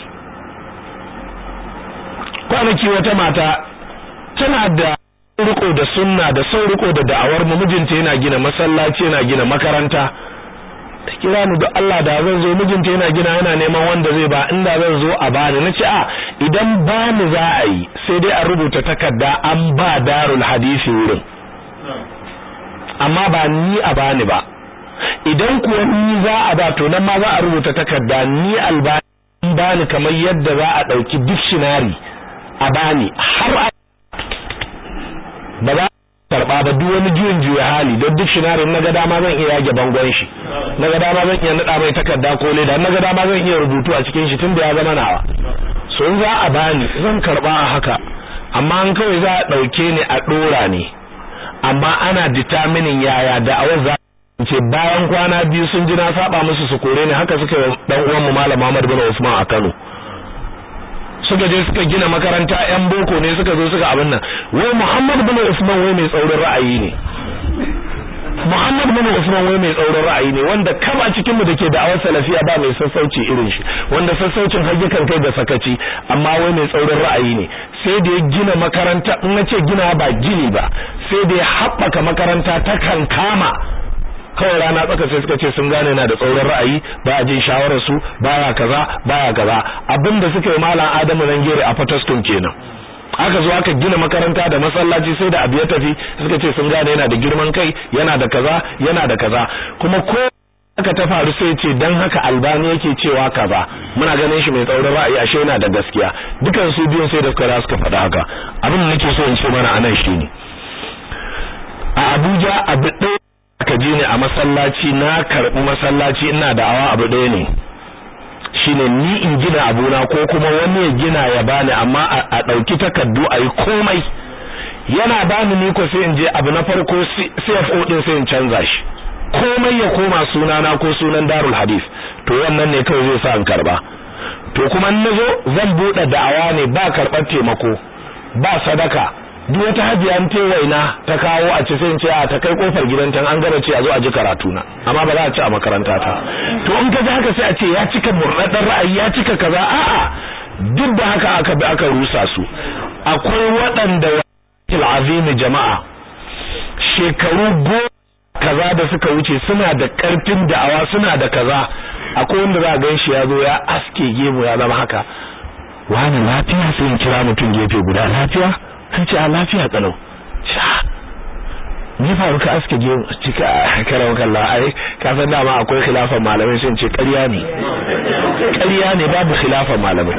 kwanaki wata mata tana da riko da sunna da son riko da da'awar mu mijinta yana gina masallaci yana gina makaranta ta kira ni don Allah da zan zo mijinta yana gina yana neman wanda zai ba inda zan zo a bani na ce a idan bani za a yi sai dai a rubuta takarda an ba darul hadisi wurin amma ba ni a bani ba idan kuwa ni za a ba to nan ma za a rubuta takarda ni albani bani kamar yadda za a ɗauki dictionary a bani har a ba za karba ba duk wani juyin juya hali don dictionary na ga dama zan iya yage bangon shi na ga dama zan iya nada mai takarda ko leda na ga dama zan iya rubutu a cikin shi tunda ya zama nawa so in za a bani zan karba a haka amma an kawai za a dauke ni a dora ne amma ana determining yaya da awar za ce bayan kwana biyu sun ji na saba musu su kore ni haka suka yi dan uwan mu malam Muhammad bin Usman a Kano suka je suka gina makaranta yan boko ne suka zo suka abin nan wai Muhammad bin Usman wai mai tsaurin ra'ayi ne Muhammad bin Usman wai mai tsaurin ra'ayi ne wanda kama cikin mu dake da'awar salafiya ba mai sassauci irin shi wanda sassaucin hajjikan kai da sakaci amma wai mai tsaurin ra'ayi ne sai da ya gina makaranta in nace gina ba gini ba sai da ya haɓaka makaranta ta kankama kawai rana tsaka sai suka ce sun gane na da tsauran ra'ayi ba a jin shawarar su baya kaza baya kaza abinda suka yi malam Adamu Rangere a Fataskun kenan aka zo aka gina makaranta da masallaci sai da abu ya tafi suka ce sun gane yana da girman kai yana da kaza yana da kaza kuma ko aka ta faru sai ce dan haka albani yake cewa kaza muna ganin shi mai tsaurin ra'ayi ashe yana da gaskiya dukan su biyun sai da suka suka faɗa haka abin da nake so in ce mana anan shine a Abuja abu ɗaya aka je ne a masallaci na karɓi masallaci ina da awa abu ɗaya ne shine ni in gina abuna ko kuma wani ya gina ya bani amma a ɗauki takardu a yi komai yana bani ni ko sai in je abu na farko CFO din sai in canza shi komai ya koma sunana ko sunan Darul Hadith to wannan ne kawai zai sa in karba to kuma in nazo zan bude da'awa ne ba karɓar taimako ba sadaka duk wata hajiya ta waina ta kawo a ci sai in ce a ta kai kofar gidanta an gaba ce a zo a ji karatu na amma ba za a ci a makaranta ta to in ka ji haka sai a ce ya cika murɗaɗɗen ra'ayi ya cika kaza a'a duk da haka aka bi aka rusa su akwai waɗanda azimi jama'a shekaru goma kaza da suka wuce suna da ƙarfin da'awa suna da kaza akwai wanda za a gan shi ya zo ya aske gemu ya zama haka wani lafiya sai in kira mutum gefe guda lafiya an ce a lafiya kalau ni faru ka aske gemu cika karam kalla ai ka san dama akwai khilafan malamai sun ce ƙarya ne ƙarya ne babu khilafan malamai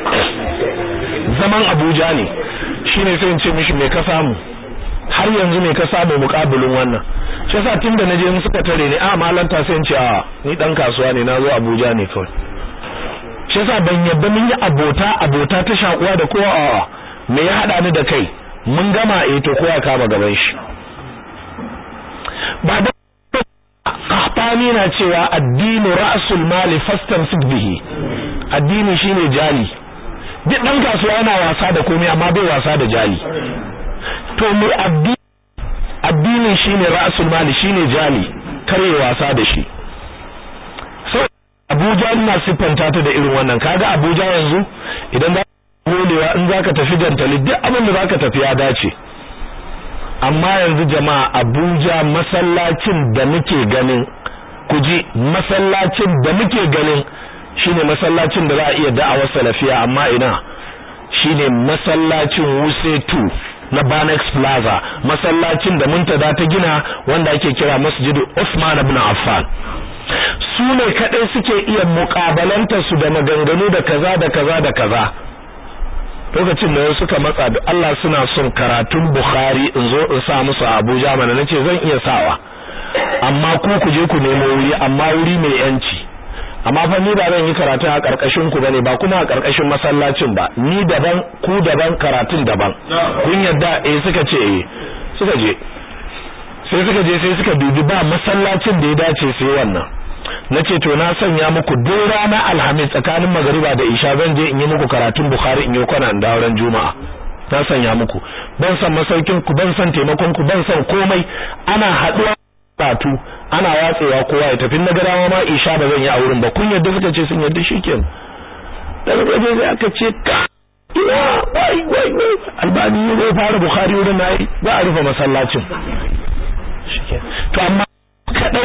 zaman Abuja ne shine sai in ce mishi me ka samu har yanzu me ka samu muƙabilin wannan shi yasa tunda naje in suka tare ni a malanta sai in ce a ni dan kasuwa ne nazo Abuja ne kawai shi yasa ban yadda mun yi abota abota ta shakuwa da kowa a me ya hada ni da kai mun gama eh to kowa kama gaban shi ba da qahtani na cewa addinu ra'sul mali fastamsik bihi addini shine jali duk dan kasuwa yana wasa da komai amma bai wasa da jali to me addini addini shine ra'sul mali shine jali kare wasa da shi so Abuja ina siffanta ta da irin wannan kaga Abuja yanzu idan za golewa in zaka tafi gantali duk abin da zaka tafi ya dace amma yanzu jama'a Abuja masallacin da muke ganin kuji masallacin da muke ganin shine masallacin da za a iya da'awar salafiya amma ina shine masallacin Wuse 2 na Banex Plaza masallacin da Muntada ta gina wanda ake kira Masjidu Usman ibn Affan su ne kadai suke iya mukabalanta su da maganganu da kaza da kaza da kaza lokacin da suka matsa da Allah suna son karatun Bukhari in zo in sa musu Abuja mana nace zan iya sawa amma ku ku je ku nemo wuri amma wuri mai yanci amma fa ni ba zan yi karatu a karkashin ku bane ba kuma a karkashin masallacin ba ni daban ku daban karatun daban kun yadda eh suka ce eh suka je sai suka je sai suka dubi ba masallacin da ya dace sai wannan nace to na sanya muku duk rana alhamis tsakanin magariba da isha zan je in yi muku karatun bukhari in yi kwana da ran juma'a na sanya muku ban san masaukin ku ban san taimakon ku ban san komai ana haduwa karatu ana watsewa kowa ya tafi na garawa ma isha ba zan yi a wurin ba kun yadda suka ce sun yadda shikenan daga gaje sai aka ce ka ina wai wai wai albani ne fara bukhari wurin nayi za a rufe masallacin to amma kadai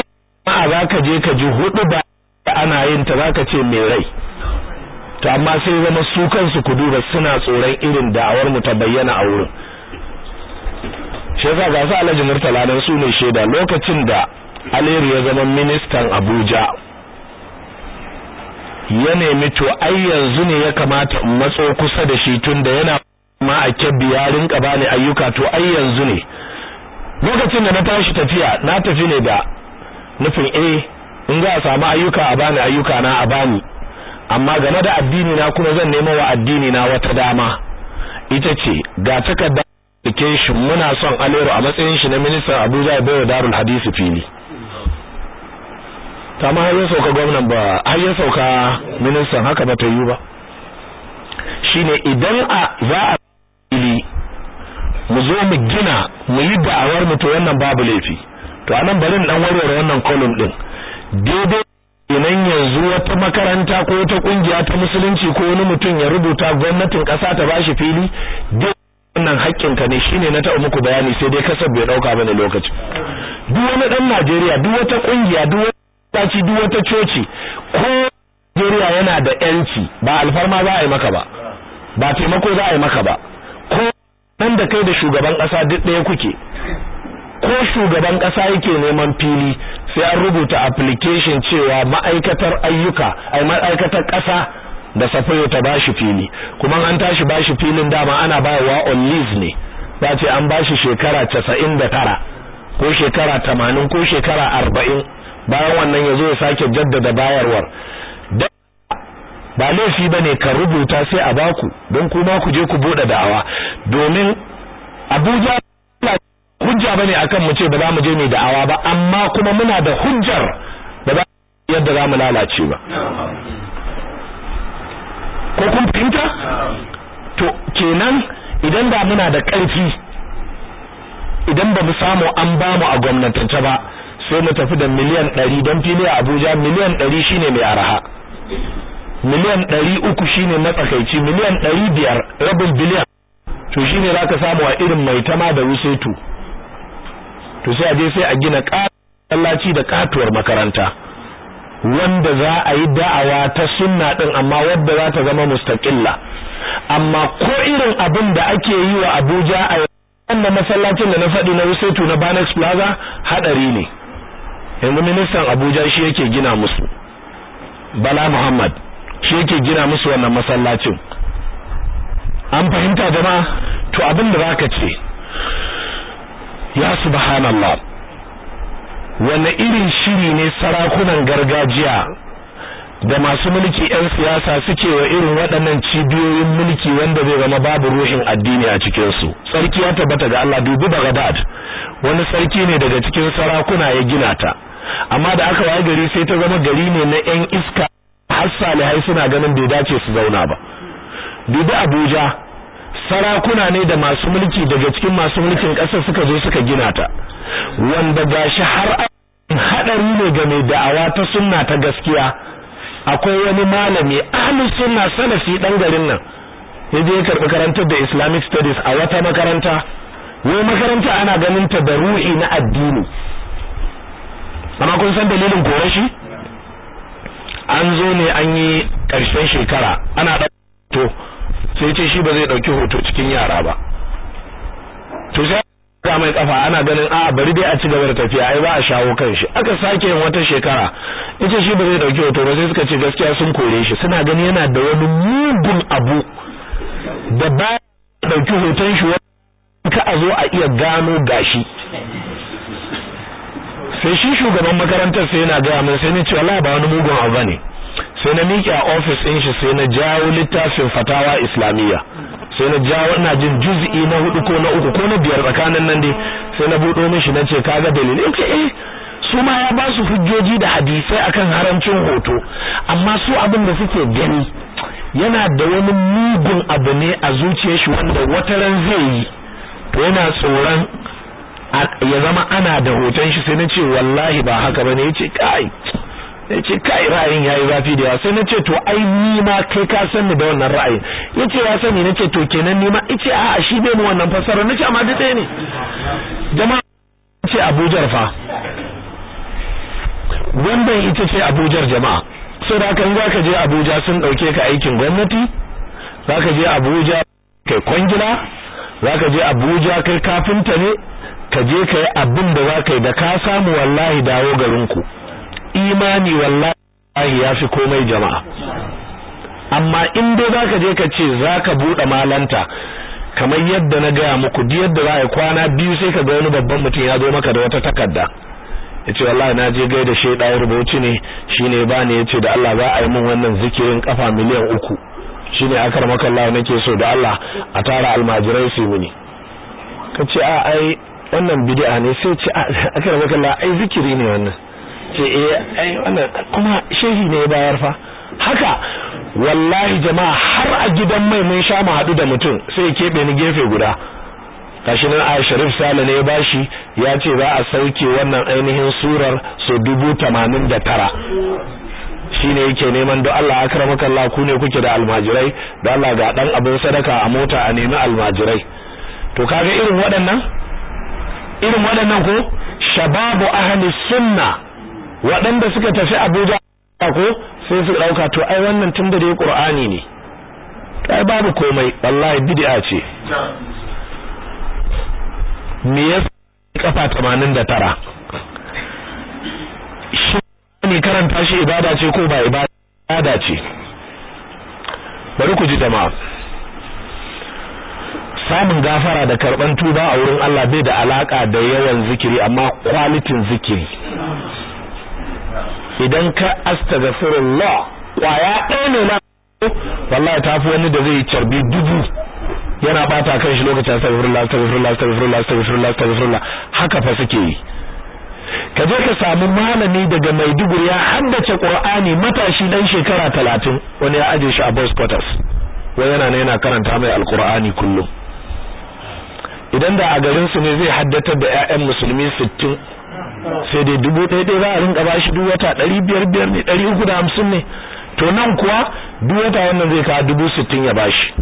a zaka je ka ji hudu ba ana yin ta zaka ce mai rai to amma sai zama su kansu ku duba suna tsoron irin da'awar mu ta bayyana a wurin shi yasa ga su Alhaji Murtala dan su ne shaida lokacin da Aliyu ya zama ministan Abuja ya nemi to ai yanzu ne ya kamata in matso kusa da shi tunda yana ma a kebbi ya rinka bani ayyuka to ai yanzu ne lokacin da na tashi tafiya na tafi ne da nufin eh in za a samu ayyuka a bani ayyuka na a bani amma game da addini na kuma zan nemo wa addini na wata dama ita ce ga takarda application muna son Alero a matsayin shi na ministan Abuja ya bayar Darul Hadisi fili ta ma har ya sauka gwamnan ba har ya sauka ministan haka ba ta yi ba shine idan a za a fili mu zo mu gina mu yi da'awar mu to wannan babu laifi to anan bari in dan warware wannan column din daidai idan yanzu wata makaranta ko wata kungiya ta musulunci ko wani mutum ya rubuta gwamnatin kasa ta bashi fili wannan haƙƙin ka ne shine na taɓa muku bayani sai dai kasar bai dauka bane lokaci duk wani dan Najeriya duk wata kungiya duk wata ci duk wata coci ko Najeriya yana da yanci ba alfarma za a yi maka ba ba taimako za a yi maka ba ko nan da kai da shugaban kasa duk ɗaya kuke ko shugaban kasa yake neman fili sai an rubuta application cewa ma'aikatar ayyuka ai ma'aikatar kasa da safayo ta bashi fili kuma an tashi bashi filin dama ana bayarwa on lease ne za ce an bashi shekara 99 ko shekara 80 ko shekara 40 bayan wannan yazo ya sake jaddada bayarwar ba laifi bane ka rubuta sai a baku don kuma ku je ku bude da'awa domin Abuja hujja bane akan mu ce ba za mu je mu da'awa ba amma kuma muna da hujjar da ba yadda za mu lalace ba ko kun fahimta to kenan idan da muna da ƙarfi idan ba mu samu an ba mu a gwamnatance ba sai mu tafi da miliyan 100 don fili a Abuja miliyan 100 shine mai araha miliyan 300 shine matsakaici miliyan 500 rabin biliyan to shine zaka samu a irin mai tama da wusetu to sai a je sai a gina kallaci da katuwar makaranta wanda za a yi da'awa ta sunna din amma wadda za ta zama mustaqilla amma ko irin abin da ake yi wa Abuja a wannan masallacin da na faɗi na Wusetu na Banex Plaza hadari ne yanzu ministan Abuja shi yake gina musu Bala Muhammad shi yake gina musu wannan masallacin an fahimta jama'a to abin da zaka ce ya subhanallah wanne irin shiri ne sarakunan gargajiya da masu mulki 'yan siyasa suke wa irin waɗannan cibiyoyin mulki wanda zai zama babu ruhin addini a cikinsu sarki ya tabbata ga Allah dubi Baghdad wani sarki ne daga cikin sarakuna ya gina ta amma da aka waye gari sai ta zama gari ne na 'yan iska har salihai suna ganin bai dace su zauna ba dubi Abuja sarakuna ne da masu mulki daga cikin masu mulkin ƙasar suka zo suka gina ta wanda gashi har hadari ne ga mai da'awa ta sunna ta gaskiya akwai wani malami ahlus sunna salafi dan garin nan yaje ya karbi karantar da Islamic studies a wata makaranta wai makaranta ana ganin ta da ruhi na addini amma kun san dalilin kore shi an zo ne an yi karshen shekara ana to sai ce shi ba zai dauki hoto cikin yara ba to sai ga mai kafa ana ganin a bari dai a ci gaba da tafiya ai ba a shawo kan shi aka sake yin wata shekara yace shi ba zai dauki hoto ba sai suka ce gaskiya sun kore shi suna gani yana da wani mugun abu da ba dauki hoton shi ka a zo a iya gano gashi sai shi shugaban makarantar sai yana gaya min sai ni ce wallahi ba wani mugun abu bane sai na miƙe a ofis ɗin shi sai na jawo littafin fatawa islamiyya sai na jawo ina jin juz'i na hudu ko na uku ko na biyar tsakanin nan dai sai na buɗo mishi na ce kaga dalilin ce eh su ma ya ba su hujjoji da hadisai akan haramcin hoto amma su abin da suke gani yana da wani mugun abu ne a zuciyar shi wanda wata ran zai yi to yana tsoron ya zama ana da hoton shi sai na ce wallahi ba haka bane yace kai yace kai ra'ayin yayi zafi da yawa sai nace to ai ni ma kai ka san ni da wannan ra'ayin yace ya sani nace to kenan ni ma yace a'a shi bai mu wannan fasara nace amma da ne jama'a ce Abuja fa wannan ita ce Abuja jama'a so da haka in zaka je Abuja sun dauke ka aikin gwamnati zaka je Abuja kai kwangila zaka je Abuja kai kafinta ne ka je kai abin da zaka yi da ka samu wallahi dawo garinku imani wallahi yafi komai jama'a amma in dai zaka je ka ce zaka bude malanta kamar yadda na gaya muku duk yadda za a kwana biyu sai ka ga wani babban mutum ya zo maka da wata takarda yace wallahi na je gaida sheda rubuci ne shine ba ne yace da Allah za a yi min wannan zikirin kafa miliyan uku shine akar maka Allah nake so da Allah a tara almajirai su mini kace a ai wannan bid'a ne sai ce akar maka Allah ai zikiri ne wannan ce eh ai wannan kuma shehi ne ya bayar fa haka wallahi jama'a har a gidan mai mun sha mu hadu da mutum sai ya kebe ni gefe guda gashi nan a Sharif Sale ne ya bashi ya ce za a sauke wannan ainihin surar so dubu tamanin da tara shine yake neman don Allah akramaka Allah ku ne kuke da almajirai da Allah ga dan abin sadaka a mota a nemi almajirai to kaga irin waɗannan irin waɗannan ko shababu ahli sunna waɗanda suka tafi Abuja ko sai su dauka to ai wannan tunda da Qur'ani ne kai babu komai wallahi bid'a ce me yasa kafa 89 shi ne karanta shi ibada ce ko ba ibada ce bari ku ji jama'a samun gafara da karban tuba a wurin Allah bai da alaka da yawan zikiri amma kwalitin zikiri idan ka astaghfirullah kwaya ɗaya ne na wallahi tafi wani da zai carbi dubu yana bata kan shi lokacin astaghfirullah astaghfirullah astaghfirullah astaghfirullah astaghfirullah haka fa suke yi ka je ka samu malami daga Maiduguri ya haddace Qur'ani matashi dan shekara 30 wani ya aje shi a boss quarters wai yana ne yana karanta mai alqur'ani kullum idan da a garin su ne zai haddatar da ƴaƴan musulmi 60 sai dai dubu ɗaya ɗaya za a rinka bashi duk wata ɗari biyar biyar ne ɗari uku da hamsin ne to nan kuwa duk wata wannan zai kawo dubu sittin ya bashi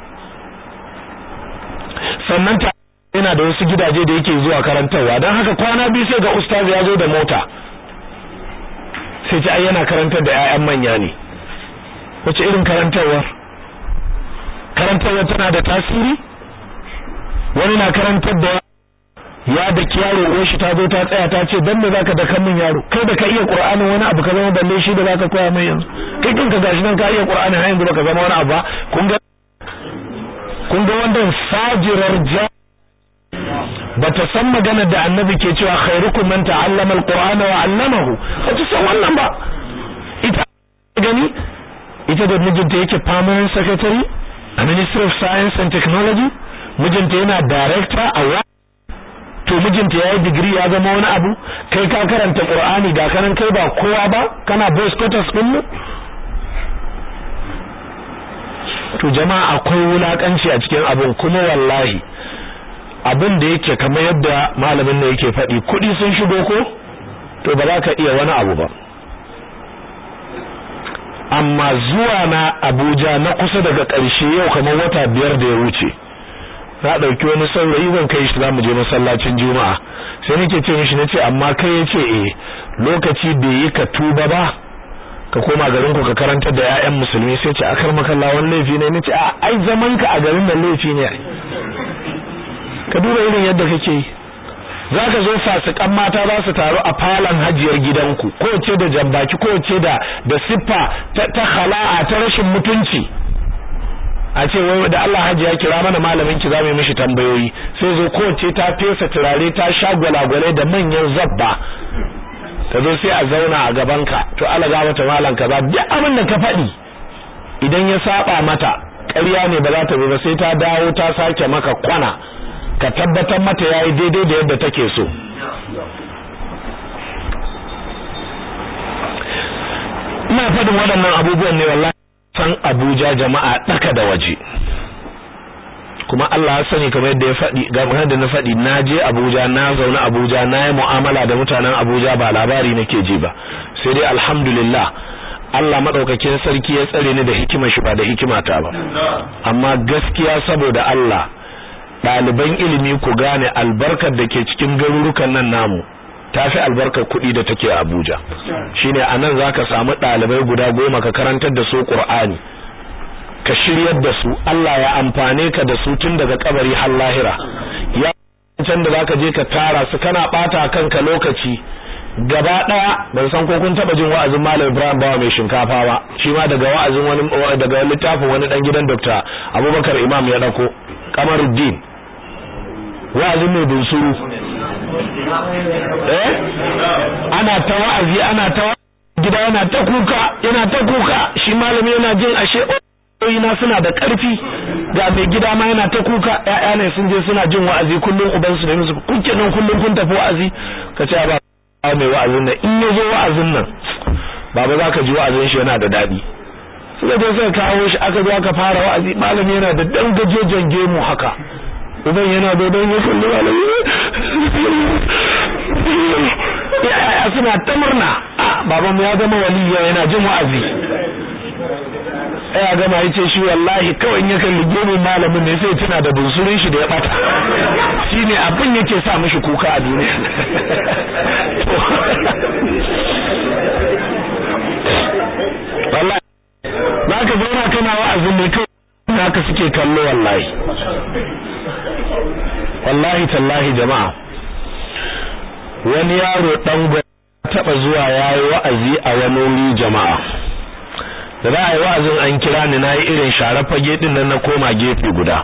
sannan ta yana da wasu gidaje da yake zuwa karantarwa don haka kwana biyu sai ga ustaz ya zo da mota sai ce ai yana karantar da 'ya'yan manya ne wace irin karantarwar karantarwar tana da tasiri wani na karantar da ya da yaro uwar shi ta zo ta tsaya ta ce dan me zaka da min yaro kai da ka iya qur'anin wani abu ka zama balle shi da zaka koya mai yanzu kai kanka gashi nan ka iya qur'anin har yanzu baka zama wani abu ba kun ga kun ga wannan fajirar ja bata san magana da annabi ke cewa khairukum man ta'allama alqur'ana wa 'allamahu bata san wannan ba ita gani ita da mijinta yake permanent secretary a ministry of science and technology mijinta yana director a to mijinta yayi digiri ya zama wani abu kai ka karanta qur'ani ga kanan kai ba kowa ba kana boss quarters din mu to jama'a akwai wulakanci a cikin abin kuma wallahi abin da yake kamar yadda malamin ne yake faɗi kuɗi sun shigo ko to ba za ka iya wani abu ba amma zuwa na Abuja na kusa daga ƙarshe yau kamar wata biyar da ya wuce na ɗauki wani saurayi zan kai shi zamu je masallacin juma'a sai nake ce mishi nace amma kai yace eh lokaci bai yi ka tuba ba ka koma garin ku ka karanta da ƴaƴan musulmi sai ce akar makalla wani laifi ne nace a ai zaman ka a garin nan laifi ne ka duba irin yadda kake yi zaka zo fasikan mata za su taru a falon hajiyar gidanku ko ce da jambaki ko ce da da siffa ta, ta khala'a ta rashin mutunci a ce wai da Allah hajiya kira mana malamin ki zamu yi mishi tambayoyi sai zo ko ce ta fesa turare ta sha gwalagwale da manyan zabba ta zo sai a zauna a gaban ka to Allah ga mata malan kaza duk abin da ka faɗi idan ya saba mata ƙarya ne ba za ta bi ba sai ta dawo ta sake maka kwana ka tabbatar mata yayi daidai da yadda take so ina faɗin waɗannan abubuwan ne wallahi san Abuja jama'a daka da waje kuma Allah ya sani kamar yadda ya faɗi ga da na faɗi na je Abuja na zauna Abuja na yi mu'amala da mutanen Abuja ba labari nake ji ba sai dai alhamdulillah Allah madaukakin sarki ya tsare ni da hikima shi ba da hikimata ba amma gaskiya saboda Allah ɗaliban ilimi ku gane albarkar da ke cikin garurukan nan namu tafi albarkar kuɗi da take a Abuja shine anan zaka samu ɗalibai guda goma ka karantar da su Qur'ani ka shiryar da su Allah ya amfane ka da su tun daga kabari har lahira ya can da zaka je ka tara su kana bata kanka lokaci gaba daya ban san ko kun taba jin wa'azin Malam Ibrahim Bawa mai shinkafa ba shi ma daga wa'azin wani daga littafin wani dan gidan Dr. Abubakar Imam ya dauko Kamaruddin wa'azin mai bunsuru eh ana ta wa'azi ana ta gida yana ta kuka yana ta kuka shi malami yana jin ashe na suna da ƙarfi ga mai gida ma yana ta kuka ƴaƴa ne sun je suna jin wa'azi kullum uban su da musu kun kenan kullum kun tafi wa'azi ka ce ba mai wa'azin nan in ya zo wa'azin nan baba za ka ji wa'azin shi yana da daɗi suka je suka kawo shi aka zo aka fara wa'azi malami yana da dan gajejen gemu haka uban yana da dan ya kalli malami ya suna ta murna babanmu ya zama waliya yana jin wa'azi ya gama yace shi wallahi kawai in ya kalli gemun malamin ne sai tuna da bunsurin shi da ya bata shine abin yake sa mishi kuka a duniya wallahi zaka zauna kana wa'azin ne kawai haka suke kallo wallahi wallahi tallahi jama'a wani yaro dan taba zuwa yayi wa'azi a wani wuri jama'a da za a yi wa'azin an kira ni na yi irin share fage din nan na koma gefe guda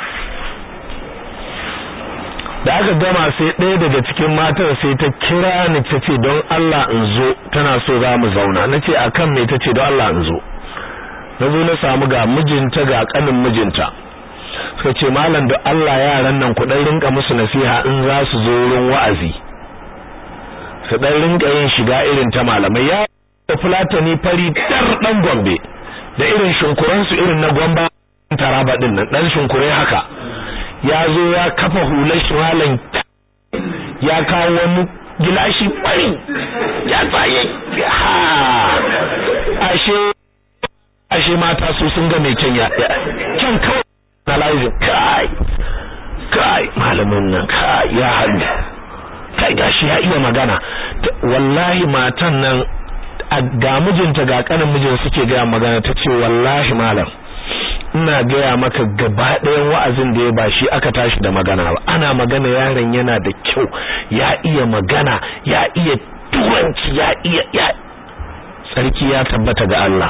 da aka gama sai ɗaya daga cikin matar sai ta kira ni ta ce don Allah in zo tana so za mu zauna na ce a kan mai ta ce don Allah in zo na zo na samu ga mijinta ga ƙanin mijinta suka ce malam da Allah yaran nan ku ɗan rinka musu nasiha in za su zo wurin wa'azi su ɗan rinka yin shiga irin ta malamai ya da fulatani fari dar dan gombe da irin shunkuransu irin na gomba taraba din nan dan shunkure haka ya zo ya kafa hular shimalan ya kawo wani gilashi fari ya tsaye ha ashe ashe mata su sun ga mai kyan ya kyan kawai analyzing kai kai malamin nan kai ya hannu kai gashi ya iya magana wallahi matan nan ga mijinta ga kanin mijin suke gaya magana ta ce wallahi malam ina gaya maka gaba ɗayan wa'azin da ya ba shi aka tashi da magana ba ana magana yaron yana da kyau ya iya magana ya iya turanci ya iya ya sarki ya tabbata ga Allah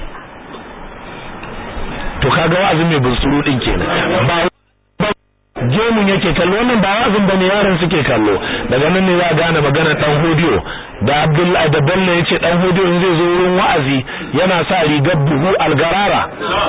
to kaga wa'azin mai bunsuru din kenan ba gemun yake kallo wannan ba wazin bane yaran suke kallo daga nan ne za gane magana dan hodiyo da Abdullahi da Bello yace dan hodiyo zai zo wurin wa'azi yana sa rigar buhu algarara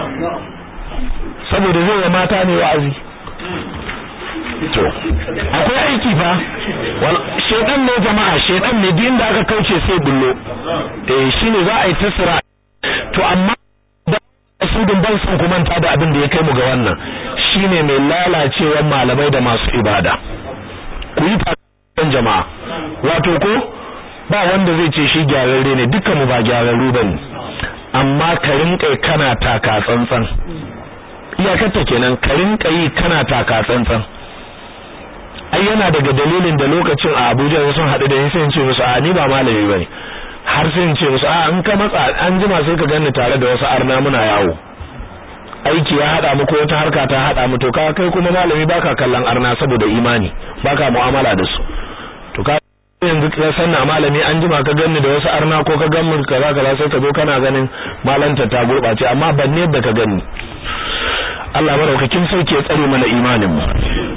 saboda zai wa mata ne wa'azi to akwai aiki fa shedan ne jama'a shedan ne din da aka kauce sai bullo eh shine za a yi tasira to amma su din ban san ku manta da abin da ya kai mu ga wannan shine mai lalacewar malamai da masu ibada ku yi fatan jama'a wato ko ba wanda zai ce shi gyararre ne dukkan mu ba gyararru bane amma ka rinka kana taka tsantsan iyakarta kenan ka rinka yi kana taka tsantsan ai yana daga dalilin da lokacin a Abuja sun haɗu da ni sai in ce musu a ni ba malami bane har sai in ce musu a in ka matsa an jima sai ka ganni tare da wasu arna muna yawo aiki ya hada mu ko wata harka ta hada mu to ka kai kuma malami baka kallon arna saboda imani baka mu'amala da su to ka yanzu ka sanna malami an jima ka ganni da wasu arna ko ka ganni kaza kaza sai ka zo kana ganin malanta ta gurbace amma ban ne da ka ganni Allah maraukakin sauke ya tsare mana imanin mu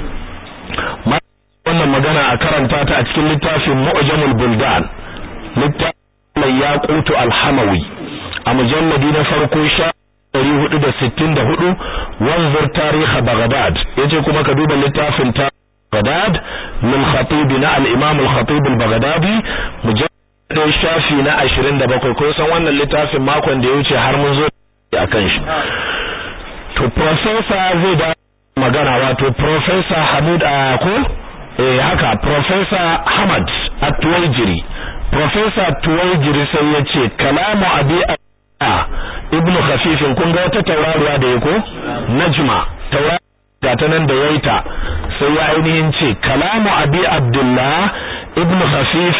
wannan magana a karanta ta a cikin littafin Mu'jamul Buldan littafin Yaqutu al-Hamawi a mujalladi na farko sha 464 wanzur tarihi Baghdad yace kuma ka duba littafin ta Baghdad min khatib na al-Imam al-Khatib al-Baghdadi mujallad shafi na 27 ko san wannan littafin makon da ya wuce har mun zo akan shi to professor zai da magana wato professor Hamid ko eh haka professor Hamad At-Tuwaijiri professor Tuwaijiri sai yace kalamu abi ibnu khafifin kun ga wata tauraruwa da yako najma tauraruwa ta nan da yaita sai ya ainihin ce kalamu abi abdullah ibn khafif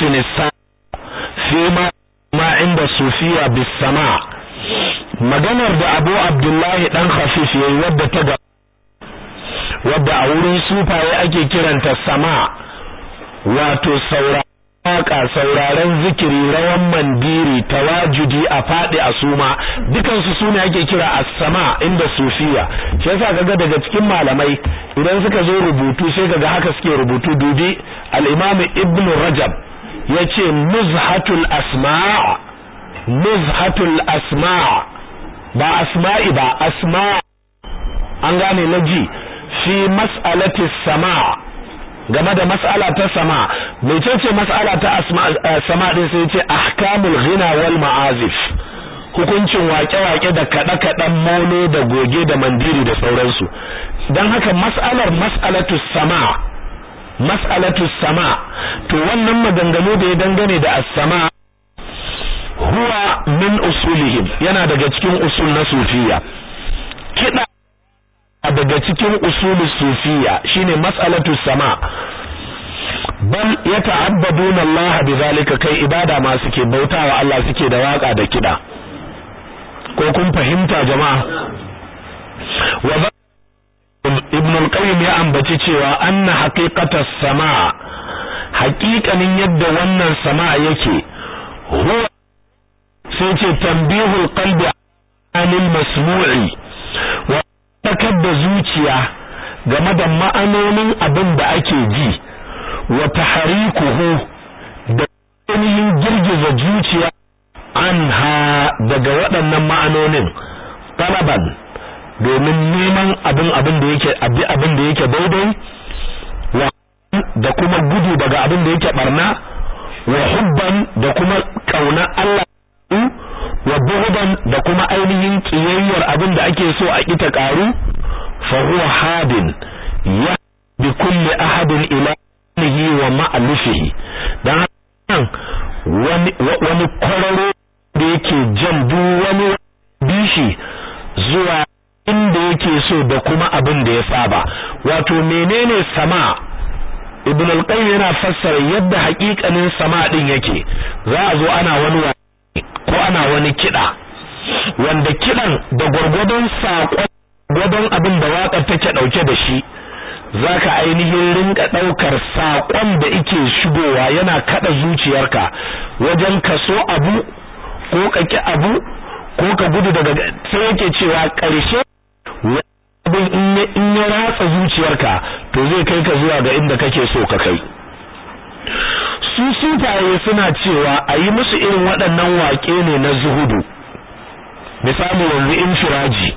fi ma ma inda sufiya bis sama maganar da abu abdullahi dan khafif yayi wadda ta ga wadda a wurin sufaye ake kiranta sama wato saura waka sauraren zikiri rawan mandiri tawajudi a fadi a suma dukan su sune ake kira as-sama inda sufiya shi yasa kaga daga cikin malamai idan suka zo rubutu sai kaga haka suke rubutu dubi al-imam ibn rajab yace muzhatul asma' muzhatul asma' ba asma'i ba asma' an gane naji fi mas'alati sama' game da mas'ala ta sama mecece mas'ala ta sama din sai ce ahkamul ghina wal ma'azif hukuncin wake-wake da kaɗe-kaɗen mono da goge da mandiri da sauransu don haka mas'alar mas'alatu sama mas'alatu sama to wannan maganganu da ya dangane da as-sama huwa min usulihim yana daga cikin usul na sufiya kiɗa daga cikin usulu sufiya shine mas'alatu sama bal yata'abbaduna Allah bizalika kai ibada ma suke bautawa Allah suke da waka da kida ko kun fahimta jama'a wa ibn al-qayyim ya ambaci cewa anna haqiqatas sama haqiqanin yadda wannan sama yake huwa sai ce tanbihul qalbi anil masmu'i wa takar da zuciya game da ma'anonin abin da ake ji wa taharikuhu da ainihin girgiza zuciya anha daga waɗannan ma'anonin talaban domin neman abin abin da yake abi abin da yake daidai wa da kuma gudu daga abin da yake barna wa hubban da kuma kauna Allah wa bughdan da kuma ainihin kiyayyar abin da ake so a kita karu fa huwa hadin ya bi kulli ahadin ila nihi wa ma'alufihi dan wani wani kwararo da yake jan duk wani bishi zuwa inda yake so da kuma abin da ya saba wato menene sama ibn al-qayyim yana fassara yadda haƙiƙanin sama din yake za a zo ana wani ko ana wani kiɗa wanda kiɗan da gwargwadon saƙon gwadon abin da waƙar take ɗauke da shi zaka ainihin rinka ɗaukar saƙon da ike shigowa yana kaɗa zuciyarka wajen ka so abu ko ka ki abu ko ka gudu daga sai yake cewa ƙarshe abin in ya ratsa zuciyarka to zai kai ka zuwa ga inda kake so ka kai su sufaye suna cewa a yi musu irin waɗannan waƙe ne na zuhudu misali yanzu infiraji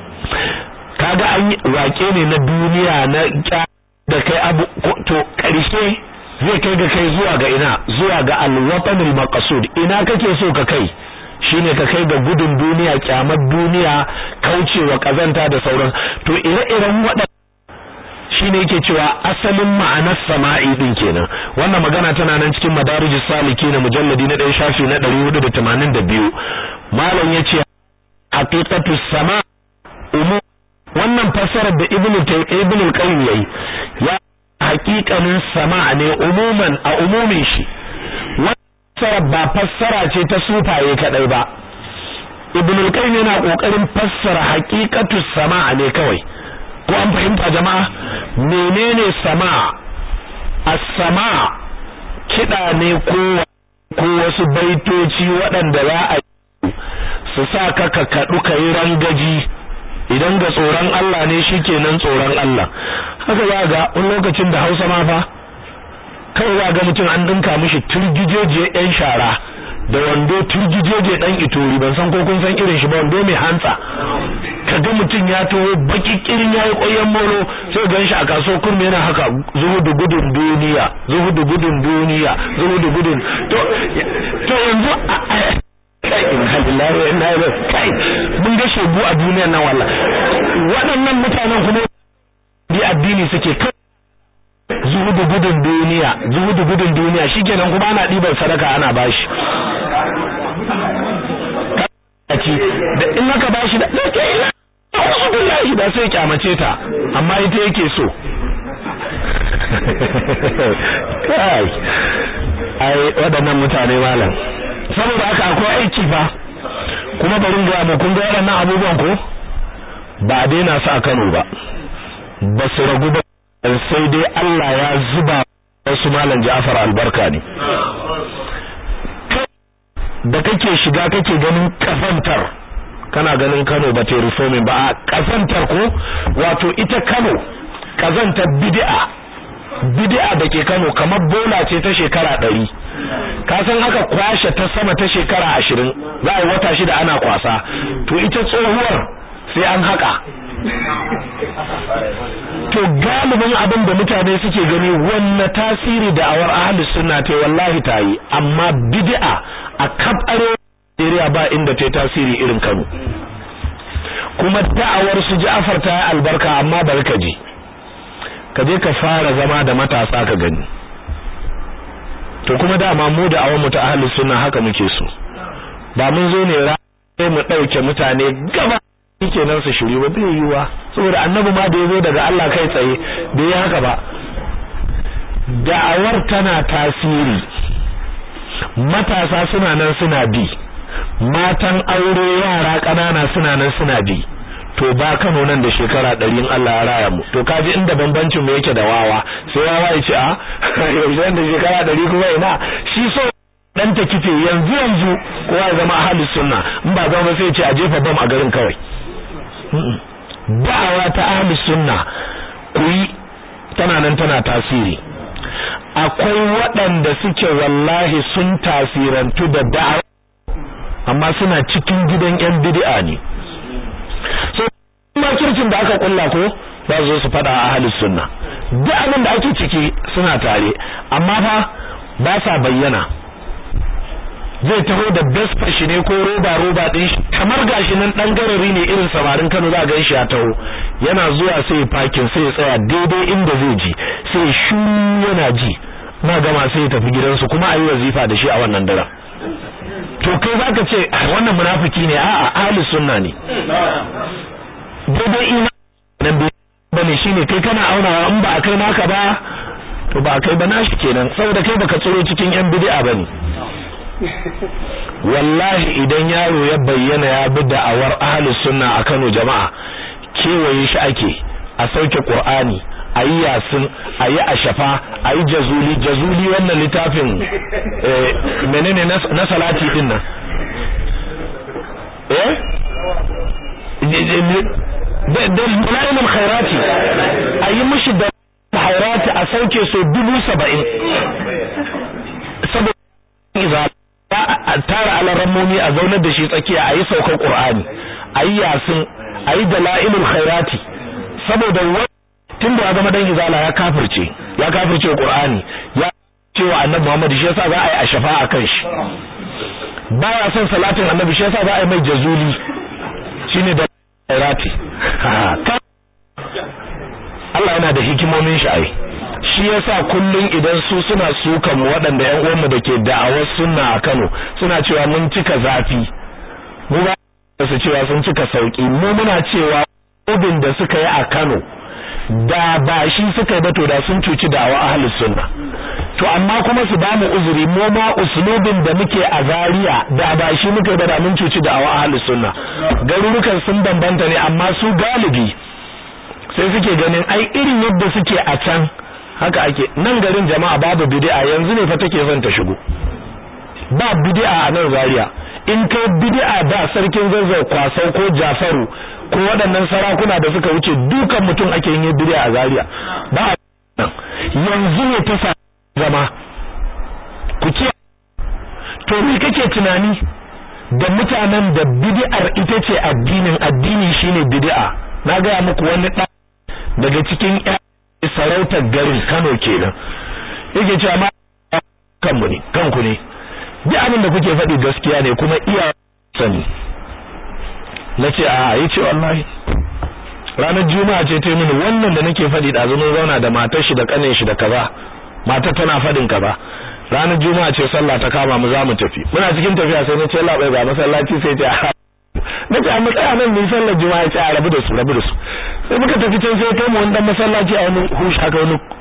kaga an waƙe ne na duniya na da kai abu to ƙarshe zai kai ga kai zuwa ga ina zuwa ga alwatanul maqsud ina kake so ka kai shine ka kai ga gudun duniya kyamar duniya kaucewa kazanta da sauran to ire-iren waɗannan shine yake cewa asalin ma'anar sama'i din kenan wannan magana tana nan cikin madarijus salikin mujalladi na ɗaya shafi na 482 malam yace haqiqatu sama umu wannan fassarar da ibnu ibnu al-qayyim yayi ya haqiqanin sama ne umuman a umumin shi fassara ba fassara ce ta sufaye kadai ba ibnu al-qayyim yana kokarin fassara haqiqatu sama ne kawai ko an fahimta jama'a menene sama as-sama kida ne ko ko wasu baitoci waɗanda za a su sa ka ka kadu kai rangaji idan ga tsoron Allah ne shikenan tsoron Allah haka za ga wani lokacin da Hausa ma fa kai za ga mutum an dinka mishi turgijeje yan shara da wando turgijeje dan itori ban san ko kun san irin shi ba wando mai hantsa kaga mutum ya taho baki kirin yayi koyan molo sai gan shi a kaso kurmi yana haka zuhudu gudun duniya zuhudu gudun duniya zuhudu gudun to to yanzu kai in hadillahi wa inna ilaihi kai mun ga shegu a duniyar nan wallahi waɗannan mutanen kuma bi addini suke kai zuhudu gudun duniya zuhudu gudun duniya shikenan kuma ana ɗiban sadaka ana bashi kaci da in aka bashi da wasu billahi da sai kyamace ta amma ita yake so kai ai waɗannan mutane malam saboda haka akwai aiki fa kuma bari ga mu kun ga waɗannan abubuwan ko ba a daina su a Kano ba ba su ragu ba sai dai Allah ya zuba wasu malam Ja'far albarka ne da kake shiga kake ganin kafantar kana ganin Kano ba ta reforming ba a kafantar ko wato ita Kano kazantar bid'a bid'a da ke Kano kamar bola ce ta shekara ɗari ka san aka kwashe ta sama ta shekara ashirin za a wata shida ana kwasa to ita tsohuwar sai an haka to galibin abin da mutane suke gani wanne tasiri da awar ahli sunna ta wallahi ta yi amma bid'a a kaf Najeriya ba inda ta tasiri irin Kano kuma da'awar su Ja'far ta yi albarka amma barka ji ka je ka fara zama da matasa ka gani to kuma dama mu da awon mu ta ahli sunna haka muke so ba mun zo ne ra mu dauke mutane gaba kenan su shiri ba bai yiwa saboda annabi ma da yazo daga Allah kai tsaye bai yi haka ba da'awar tana tasiri matasa suna nan suna bi matan aure yara ƙanana suna nan suna bi to ba Kano nan da shekara ɗari Allah ya raya mu to kaji inda bambancin mu yake da wawa sai wawa ya ce a yanzu da shekara ɗari kuma ina shi so dan ta kife yanzu yanzu kowa ya zama ahli sunna in ba zama sai ya ce a jefa bam a garin kawai da'awa ta ahli sunna ku yi tana nan tana tasiri akwai waɗanda suke wallahi sun tasirantu da da'awa amma suna cikin gidan yan bid'a ne so makircin da aka kulla ko za su zo su fada a ahlus sunna duk abin da ake ciki suna tare amma fa ba sa bayyana zai taho da best shi ne ko roba roba din shi kamar gashi nan dan garari ne irin samarin Kano za ga shi ya taho yana zuwa sai parking sai ya tsaya daidai inda zai ji sai shu yana ji na gama sai ya tafi gidansu kuma ayi wazifa da shi a wannan daren to kai zaka ce wannan munafiki ne a'a ahli sunna ne daidai ina nan bane shine kai kana aunawa in ba kai naka ba to ba kai ba nashi kenan saboda kai baka tsoro cikin yan bid'a bane wallahi idan yaro ya bayyana ya bi da'awar ahli sunna a Kano jama'a kewaye shi ake a sauke Qur'ani ayi yasin ayi ashafa ayi jazuli jazuli wannan littafin eh menene na salati din nan eh da da malaimul khairati ayi mishi da khairati a sauke so dubu saba'in saboda a tara alarammomi a zaunar da shi tsakiya ayi saukar qur'ani ayi yasin ayi dalailul khairati saboda tun da ya zama dan izala ya kafirce ya kafirce qur'ani ya cewa annabi Muhammad shi yasa za a yi a shafa akan shi baya son salatin annabi shi yasa za a yi mai jazuli shine da khairati Allah yana da hikimomin shi ai shi yasa kullun idan su suna sukan mu waɗanda ƴan uwanmu da ke da'awar sunna a Kano suna cewa mun cika zafi mu ba su cewa sun cika sauki mu muna cewa ubin da suka yi a Kano da ba shi suka yi ba to da sun cuci da'awa ahlus sunna to amma kuma su ba mu uzuri mu ma uslubin da muke a Zaria da ba shi muka ba da mun cuci da'awa ahlus sunna garurukan sun bambanta ne amma su galibi sai suke ganin ai irin yadda suke a can haka ake nan garin jama'a babu bid'a yanzu ne fa take son ta shigo ba bid'a a nan Zaria in kai bid'a da sarkin zazzau kwasau ko Jafaru ko waɗannan sarakuna da suka wuce dukan mutum ake yin bid'a a Zaria ba yanzu ne ta sa zama ku ce to me kake tunani da mutanen da bid'ar ita ce addinin addini shine bid'a na ga muku wani daga cikin sarautar garin Kano kenan yake cewa ma kanmu ne kanku ne duk abin da kuke faɗi gaskiya ne kuma iya sani nace a yace wallahi ranar juma'a ce ta mini wannan da nake faɗi da zumun zauna da matar shi da kanin shi da kaza matar tana faɗin kaza ranar juma'a ce sallah ta kama mu za mu tafi muna cikin tafiya sai nace Allah bai ga masallaci sai ta nace amma tsaya nan mu sallar juma'a ce a rabu da su rabu da su sai muka tafi can sai kai mu wani dan masallaci a wani hush haka wani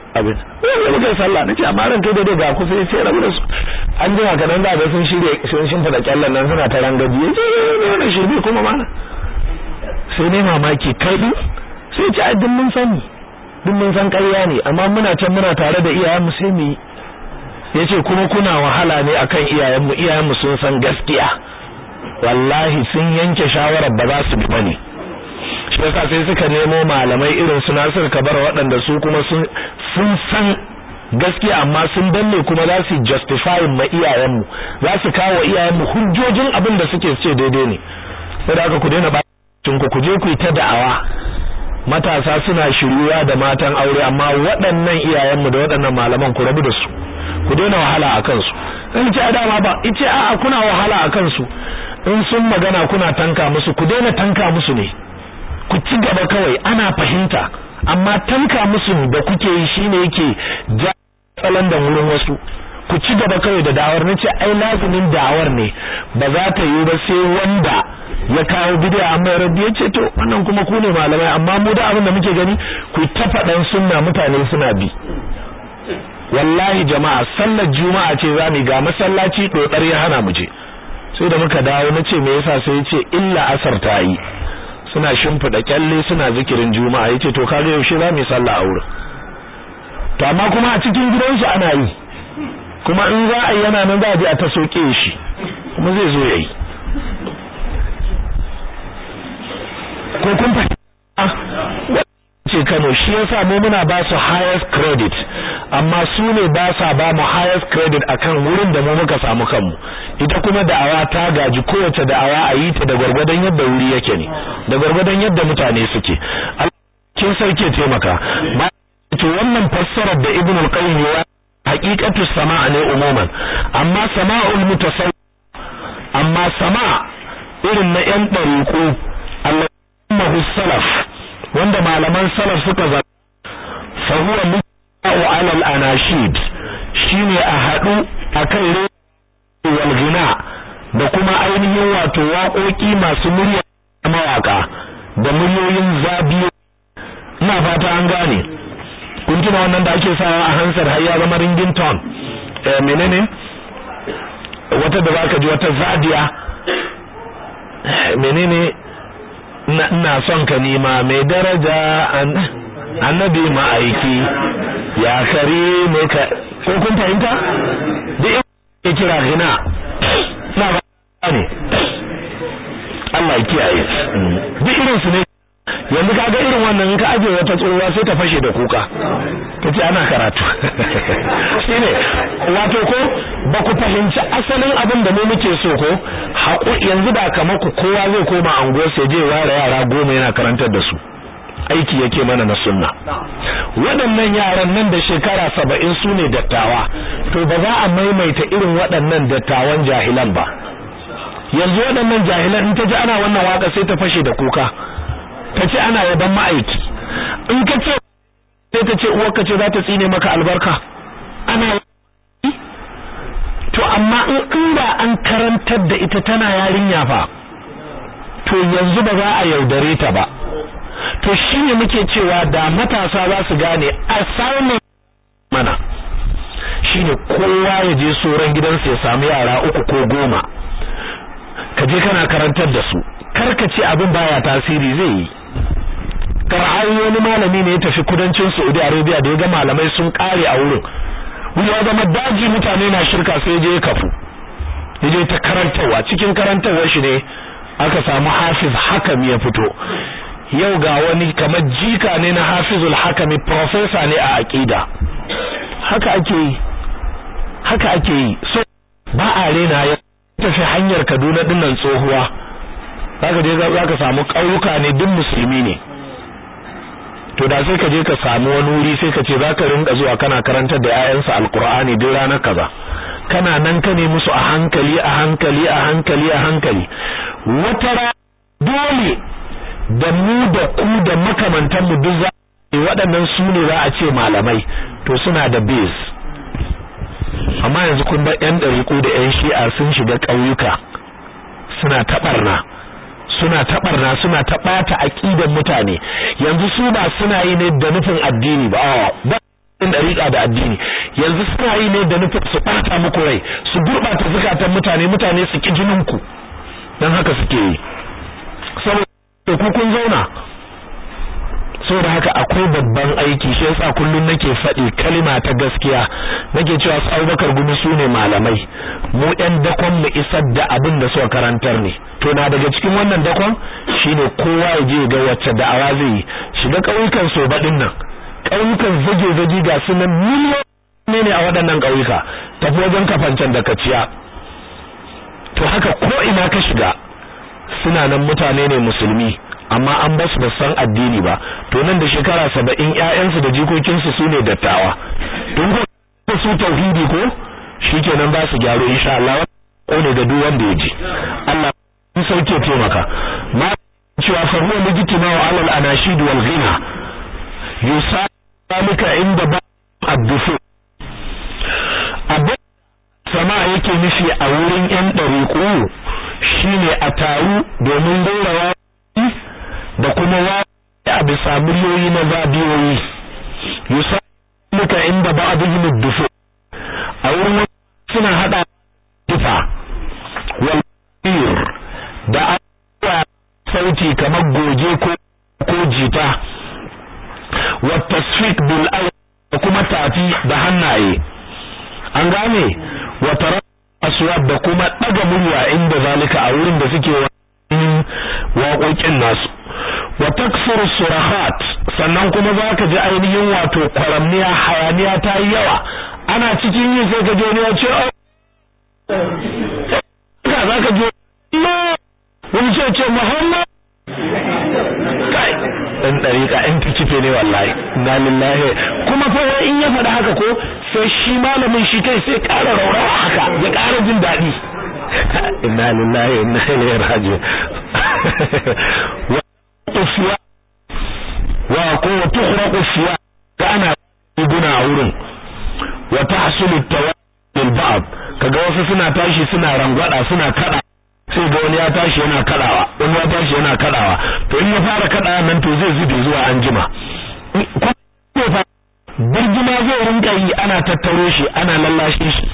abin sai muka sallah nace amma ran kai daidai ga ku sai sai rabu da su an jima kadan da sun shirye sun shin fada kyallan nan suna ta rangaji yace ne shirbi kuma mana sai ne mamaki kai din sai ce addin mun sani duk mun san ƙarya ne amma muna can muna tare da iyayen mu sai mu yace kuma kuna wahala ne akan iyayen mu iyayen mu sun san gaskiya wallahi sun yanke shawarar ba za su bi bane shi yasa sai suka nemo malamai irin su Nasir Kabar waɗanda su kuma sun sun san gaskiya amma sun danne kuma za su justify ma iyayenmu za su kawo iyayenmu hujjojin abin da suke ce daidai ne saboda haka ku daina bacin ku ku je ku yi ta da'awa matasa suna shiryuwa da matan aure amma waɗannan iyayenmu da waɗannan malaman ku rabu da su ku daina wahala a kansu in ce a dama ba ice a'a kuna wahala a kansu in sun magana kuna tanka musu ku daina tanka musu ne ku ci gaba kawai ana fahimta amma tanka musu da kuke yi shine yake ja tsalan da wurin wasu ku ci gaba kawai da da'awar nace ai lazimin da'awar ne ba za ta yi ba sai wanda ya kawo bid'a amma rabbi yace to wannan kuma ku ne malamai amma mu da abin da muke gani ku ta faɗan sunna mutane suna bi wallahi jama'a sallar juma'a ce zamu ga masallaci dodar ya hana mu je sai da muka dawo nace me yasa sai yace illa asar ta yi suna shimfida kyalle suna zikirin juma'a yace to kaga yaushe za mu sallah a wurin to amma kuma a cikin gidansu ana yi kuma in za a yi yana nan za a je a ta soke shi kuma zai zo yayi ko kun fahimta ce Kano shi yasa mu muna ba su highest credit amma su ne ba sa ba mu highest credit akan wurin da mu muka samu kanmu ita kuma da'awa ta gaji kowace da'awa a yi ta da gwargwadon yadda wuri yake ne da gwargwadon yadda mutane suke kin sarki taimaka to wannan fassarar da Ibn al-Qayyim ya haqiqatu sama'a ne umuman amma sama'ul mutasawwi amma sama irin na yan dariqo Allah salaf wanda malaman salaf suka za fa huwa mu'au ala al-anashid shine a hadu akan wal ghina da kuma ainihin wato waƙoƙi masu murya mawaka da muryoyin zabiyo ina fata an gane kun tuna wannan da ake sawa a hansar har ya zama ringin ton eh menene wata da zaka ji wata zadiya menene ina son ka nima mai daraja annabi ma'aiki ya kare ne ka ko kun fahimta da ya kira gina na ba ne Allah ya kiyaye duk irin su ne yanzu kaga irin wannan ka aje wata tsohuwa sai ta fashe da kuka kace ana karatu shine wato ko ba ku fahimci asalin abin da mu muke so ko haƙu yanzu da kamar ku kowa zai koma ango sai je ware yara goma yana karantar da su aiki yake mana na sunna waɗannan yaran nan da shekara saba'in su ne dattawa to ba za a maimaita irin waɗannan dattawan jahilan ba yanzu waɗannan jahilan in ta ji ana wannan waka sai ta fashe da kuka ta ce ana yaban ma'aiki in ka ce sai ta ce uwarka ce za ta tsine maka albarka ana to amma in inda an karantar da ita tana yarinya fa to yanzu ba za a yaudare ta ba to shine muke cewa da matasa za su gane assignment mana shine kowa ya je soran gidansa ya samu yara uku ko goma ka je kana karantar da su karka ce abin baya tasiri zai yi kar'ayi wani malami ne ya tafi kudancin Saudi Arabia da ya ga malamai sun kare a wurin wuri ya zama daji mutane na shirka sai je ya kafu ya je ta karantarwa cikin karantarwar shi ne aka samu hafiz hakami ya fito yau ga wani kamar jika ne na hafizul hakami professor ne a aqida haka ake yi haka ake yi so ba a rena ya tafi hanyar Kaduna dinnan tsohuwa zaka je zaka samu ƙauyuka ne duk musulmi ne to da sai ka je ka samu wani wuri sai ka ce zaka rinka zuwa kana karantar da ƴaƴansa alqur'ani duk ranar kaza kana nan ka ne musu a hankali a hankali a hankali a hankali wata dole da mu da ku da makamantan mu duk za waɗannan su ne za a ce malamai to suna da base amma yanzu kun bar ƴan ɗariƙo da ƴan shi'a sun shiga ƙauyuka suna taɓarna suna taɓarna suna taɓata aƙidan mutane yanzu su ba suna yi ne da nufin addini ba ba in dariƙa da addini yanzu suna yi ne da nufin su ɓata muku rai su gurɓata zukatan mutane mutane su ki jinin ku dan haka suke yi saboda ku kun zauna saboda haka akwai babban aiki shi yasa kullun nake faɗi kalima ta gaskiya nake cewa su Abubakar gumi su ne malamai mu ɗan dakon mu isar da abin da suka karantar ne to na daga cikin wannan dakon shine kowa ya je ga wacce da'awa zai yi shiga ƙauyukan so baɗin nan ƙauyukan zage-zage ga su nan miliyoyi ne a waɗannan ƙauyuka tafi wajen kafancan da kaciya to haka ko ina ka shiga suna nan mutane ne musulmi amma an ba su san addini ba to nan da shekara saba'in ƴaƴansu da jikokinsu su ne dattawa don ko su tauhidi ko shikenan ba su gyaro insha Allah ko ne ga duk wanda ya ji Allah sun sauke taimaka ma cewa fa huwa legitima wa alal anashid wal ghina yusalika inda ba addufu abin sama yake nufi a wurin yan dariku shine a taru domin gaurawa da kuma wa a bisa miliyoyi na zabiyoyi yusalika inda ba'dihim ad-dufu a wurin suna hada dufa wal da abuwa sauti kamar goge ko ko jita wa tasfiq bil da kuma tafi da hannaye an gane wa tara aswad da kuma daga murya inda zalika a wurin da suke waƙoƙin nasu wa taksuru surahat sannan kuma zaka ji ainihin wato kwaramniya hayaniya ta yi yawa ana cikin yin sai ka je ne ya ce ka zaka je wani ce ce Muhammad kai dan dariƙa in kife ne wallahi na lillahi kuma fa in ya faɗa haka ko sai shi malamin shi kai sai ƙara raurawa haka ya ƙara jin daɗi inna lillahi inna ilaihi raji'un wa tufiya wa ko tukhraqu fiya kana guna a wurin wa tahsulu tawaddul ba'd kaga wasu suna tashi suna rangwada suna kada sai ga wani ya tashi yana kadawa wani ya tashi yana kadawa to in ya fara kadawa nan to zai zube zuwa anjima birgima zai rinka yi ana tattaro shi ana lallashe shi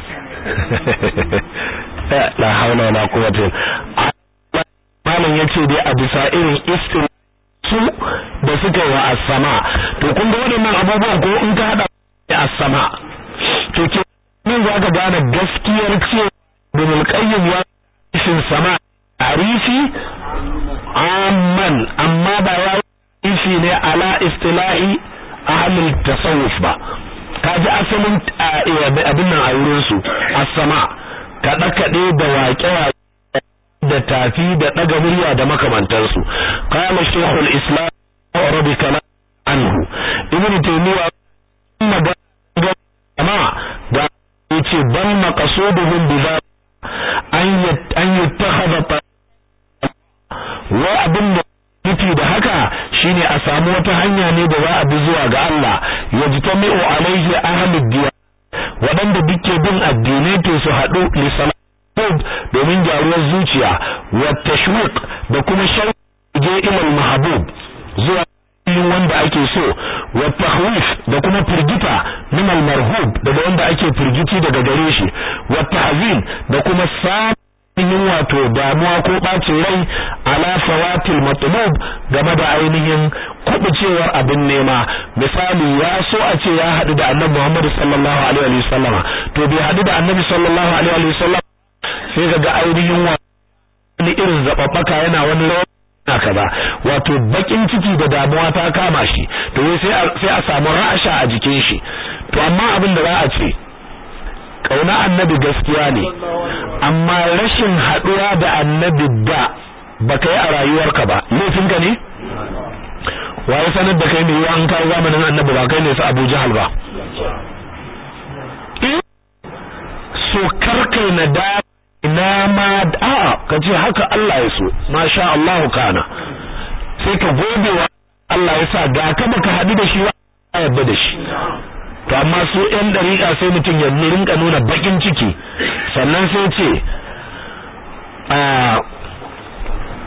la haula wala quwwata malam yace dai a bisa irin istir su da suka yi wa as-sama to kun ga waɗannan abubuwan ko in ka hada as-sama to ke min za ka gane gaskiyar cewa Ibn Qayyim ya ishin sama tarifi amman amma ba ya ifi ne ala istilahi ahlul tasawuf ba kaji asalin abin nan a wurin su as-sama kada kade da waƙe da tafi da daga murya da makamantansu qala shaykhul islam wa rabbi kala anhu ibnu taymiya magana da yace bal maqsuduhum bi an yattakhadha wa abin da nufi da haka shine a samu wata hanya ne da za a bi zuwa ga Allah yajtami'u alaihi ahlud diya waɗanda duke bin addinai to su haɗu li salat domin gyaruwar zuciya wa tashwiq da kuma shauke ilal mahbub zuwa yin wanda ake so wa tahwif da kuma firgita min al marhub daga wanda ake firgiti daga gare shi wa tahzin da kuma samun wato damuwa ko bacin rai ala fawatil matlub game da ainihin kubucewar abin nema misali ya so a ce ya hadu da annabi Muhammad sallallahu alaihi wa sallama to bai hadu da annabi sallallahu alaihi wa sallama sai kaga ainihin wani irin zababbaka yana wani rawa na kaza wato bakin ciki da damuwa ta kama shi to sai sai a samu ra'asha a jikin shi to amma abin da za a ce kauna annabi gaskiya ne amma rashin haduwa da annabi da baka yi a rayuwarka ba laifinka ne waye sanar da kai ne an kawo zamanin annabi ba kai ne su Abu Jahal ba so karkai na da ina ma a'a kace haka Allah ya so masha Allah kana sai ka gode wa Allah ya sa ga ka baka hadu da shi ba yarda da shi to amma su ɗan dariƙa sai mutum ya rinka nuna bakin ciki sannan sai ce a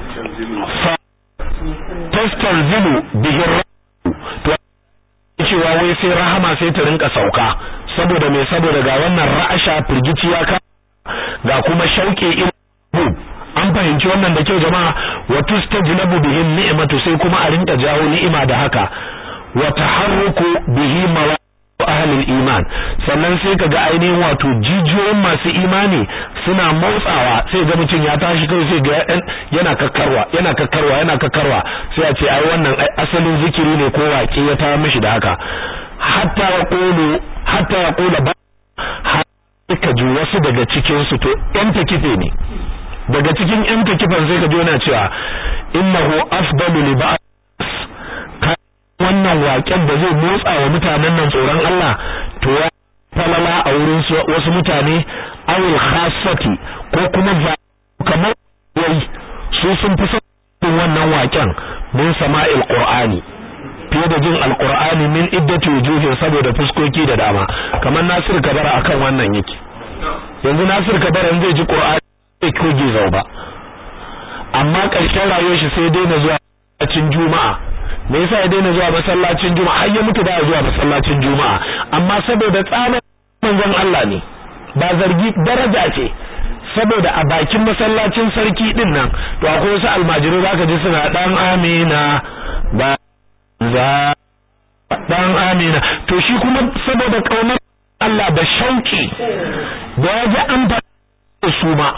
fa tastalzimu bihi to cewa wai sai rahama sai ta rinka sauka saboda me saboda ga wannan ra'asha firgici ya ka ga kuma shauke irin an fahimci wannan da kyau jama'a wa tustajlabu bihi ni'matu sai kuma a rinka jawo ni'ima da haka wa taharruku bihi mawa ahlul iman sannan sai kaga ainihin wato jijiyoyin masu imani suna motsawa sai ga mutum ya tashi kai sai ga yana kakkarwa yana kakkarwa yana kakkarwa sai a ce ai wannan asalin zikiri ne ko waƙe ya ta mishi da haka hatta yaqulu hatta yaqula ba ka ji wasu daga cikin su to yan takife ne daga cikin yan takifan sai ka ji yana cewa innahu afdalu li ba'd wannan waƙen da zai motsa wa mutanen nan tsoron Allah to ya falala a wurin wasu mutane awil khassati ko kuma kamar wai su sun fi son wannan waƙen min sama'il qur'ani fiye da jin alqur'ani min iddati wujuhin saboda fuskoki da dama kamar Nasir Kabara akan wannan yake yanzu Nasir Kabara zai ji qur'ani sai koge zau ba amma ƙarshen rayuwar shi sai daina zuwa cikin juma'a me yasa ya daina zuwa masallacin juma'a har ya mutu da zuwa masallacin juma'a amma saboda tsaban manzon Allah ne ba zargi daraja ce saboda a bakin masallacin sarki din nan to akwai wasu almajirai zaka ji suna dan amina ba za dan amina to shi kuma saboda kaunar Allah da shauki da ya ji an su ma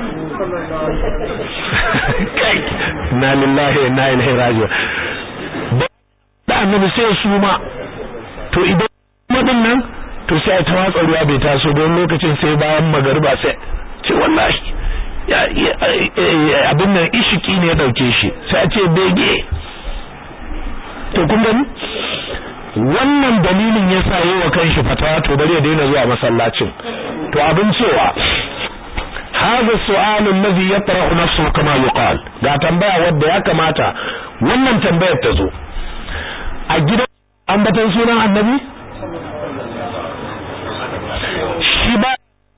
kai na lillahi na ilaihi raji'un da annabi sai su ma to idan madin nan to sai ta watsa ruwa bai taso don lokacin sai bayan magariba sai ce wallahi ya abin nan ishiki ne ya dauke shi sai a ce bege to kun gani wannan dalilin yasa yi wa kanshi fatawa to bari ya daina zuwa masallacin to abin cewa هذا السؤال الذي يطرح نفسه كما يقال ga tambaya wadda ya kamata wannan tambayar ta zo a gidan ambatan sunan annabi shi ba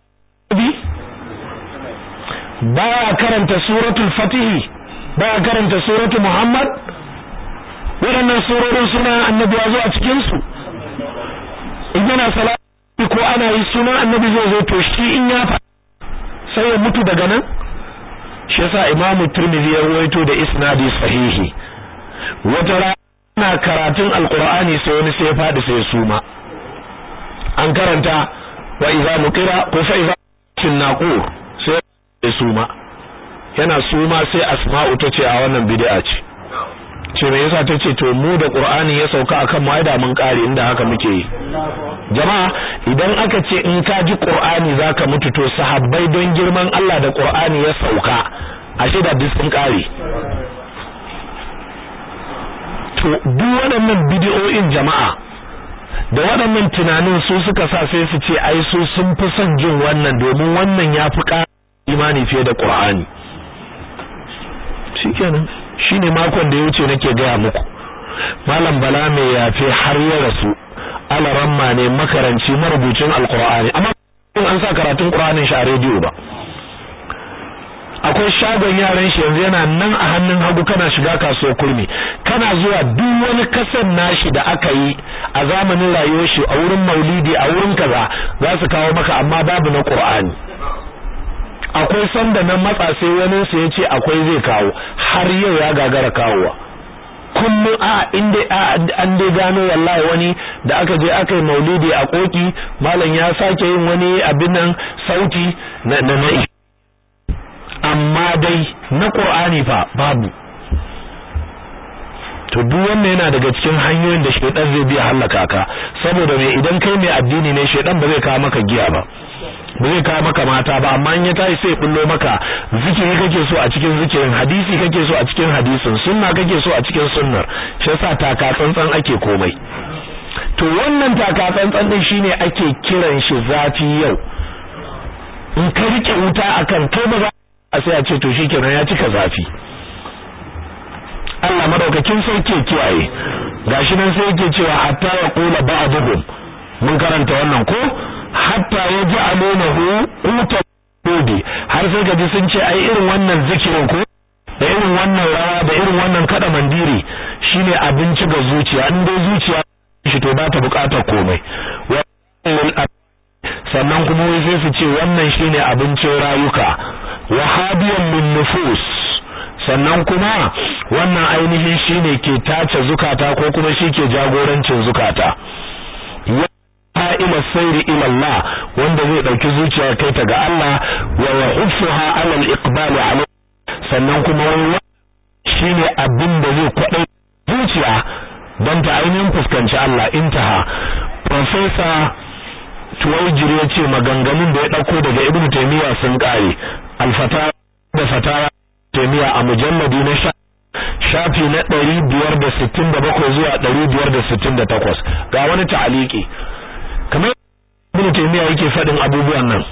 baya karanta suratul fatihi baya karanta suratul muhammad waɗannan surorin sunan annabi ya zo a cikin su in yana salati ko ana yi sunan annabi zai zo to shi in ya fa sai ya mutu daga nan shi yasa imamu tirmidhi ya rawaito da isnadi sahihi wata rana karatun alqur'ani sai wani sai ya fadi sai ya suma an karanta wa idza nuqira ko fa idza naqur sai ya suma yana suma sai asma'u tace a wannan bid'a ce ce me yasa tace to mu da qur'ani ya sauka akan mu da mun kare inda haka muke yi jama'a idan aka ce in ka ji qur'ani zaka mutu to sahabbai don girman Allah da qur'ani ya sauka ashe da duk sun kare to duk waɗannan bidiyoyin jama'a da waɗannan tunanin su suka sa sai su ce ai su sun fi son jin wannan domin wannan ya fi ƙara imani fiye da qur'ani shikenan shine makon da ya wuce nake gaya muku malam bala mai yafe har ya rasu alaramma ne makaranci marubucin alqur'ani amma an sa karatun qur'anin shi a rediyo ba akwai shagon yaran shi yanzu yana nan a hannun hagu kana shiga kasuwar kurmi kana zuwa duk wani kasan nashi da aka yi a zamanin rayuwar shi a wurin maulidi a wurin kaza za su kawo maka amma babu na qur'ani akwai sanda nan matsa sai wani su yace akwai zai kawo har yau ya gagara kawowa kullum a inda an dai gano wallahi wani da aka je aka yi maulidi a koki malam ya sake yin wani abin nan sauti na na amma dai na qur'ani fa babu to duk wannan yana daga cikin hanyoyin da shedan zai biya halaka ka saboda me idan kai mai addini ne shedan ba zai kawo maka giya ba ba zai kawo maka mata ba amma in ya tashi sai bullo maka zikiri kake so a cikin zikirin hadisi kake so a cikin hadisin sunna kake so a cikin sunnar shi yasa taka tsantsan ake komai to wannan taka tsantsan din shine ake kiran shi zafi yau in ka rike wuta akan kai ba za a sai a ce to shikenan ya cika zafi Allah madaukakin sarki kiyaye gashi nan sai yake cewa hatta ya qula ba'dhum mun karanta wannan ko hatta ya ji alunahu uta kodi har sai gaji sun ce ai irin wannan zikirin ko da irin wannan rawa da irin wannan kada mandiri shine abinci ga zuciya in dai zuciya shi to ba ta bukatar komai sannan kuma wai sai su ce wannan shine abincin rayuka wahadiyan min nufus sannan kuma wannan ainihin shine ke tace zukata ko kuma shi ke jagorancin zukata ya ila sayri ila Allah wanda zai dauki zuciya kai ta ga Allah wa yahuffuha ala al-iqbal alayhi sannan kuma wannan shine abin da zai kwadai zuciya don ta ainihin fuskanci Allah intaha professor Tuwaijir ya ce maganganun da ya ɗauko daga Ibn Taymiyyah sun ƙare alfata da fatawa Taymiyyah a mujalladi na sha shafi na ɗari biyar da sittin da bakwai zuwa ɗari biyar da sittin da takwas ga wani ta'aliki kamar Ibn Taymiyyah yake faɗin abubuwan nan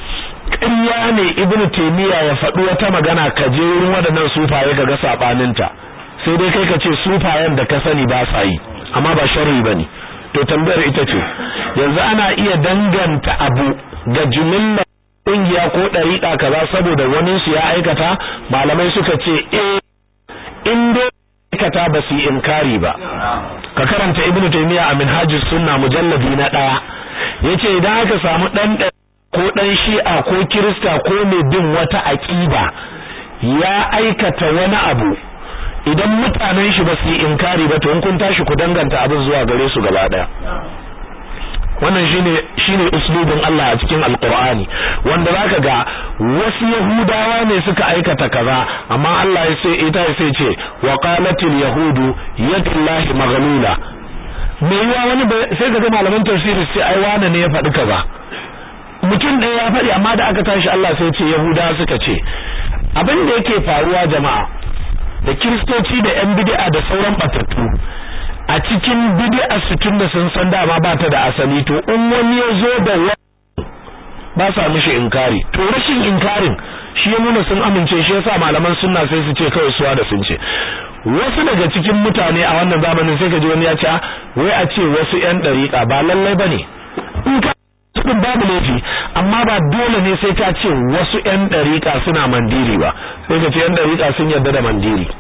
ƙarya ne Ibn Taymiyyah ya faɗi wata magana ka je wurin waɗannan sufaye ka ga saɓaninta sai dai kai ka ce sufayen da ka sani ba sa yi amma ba sharri bane to tambayar ita ce yanzu ana iya danganta abu ga jumillar kungiya ko dariƙa kaza saboda wani su ya aikata malamai suka ce eh in dai aikata ba su yi inkari ba ka karanta ibnu taymiya a minhajus sunna mujalladi na daya yace idan aka samu dan ko dan shi'a ko kirista ko mai bin wata aqida ya aikata wani abu idan mutanen shi ba su yi inkari ba to in kun tashi ku danganta abin zuwa gare su gaba daya wannan shine shine uslubin Allah a cikin alqur'ani wanda zaka ga wasu yahudawa ne suka aikata kaza amma Allah ya ce ita sai ce wa qalatil yahudu yadullahi maghlula me yawa wani sai ga malaman tafsiri sai ai wane ne ya faɗi kaza mutum ɗaya ya faɗi amma da aka tashi Allah sai ce yahudawa suka ce abin da yake faruwa jama'a da kiristoci da yan bid'a da sauran batattu a cikin bid'a su tunda sun san dama ba ta da asali to in wani ya zo da wani ba sa mishi inkari to rashin inkarin shi ya nuna sun amince shi yasa malaman sunna sai su ce kawai suwa da sun ce wasu daga cikin mutane a wannan zamanin sai ka ji wani ya ce wai a ce wasu yan dariƙa ba lallai bane in ka din babu laifi amma ba dole ne sai ka ce wasu yan dariƙa suna mandiri ba sai ka ce yan dariƙa sun yarda da mandiri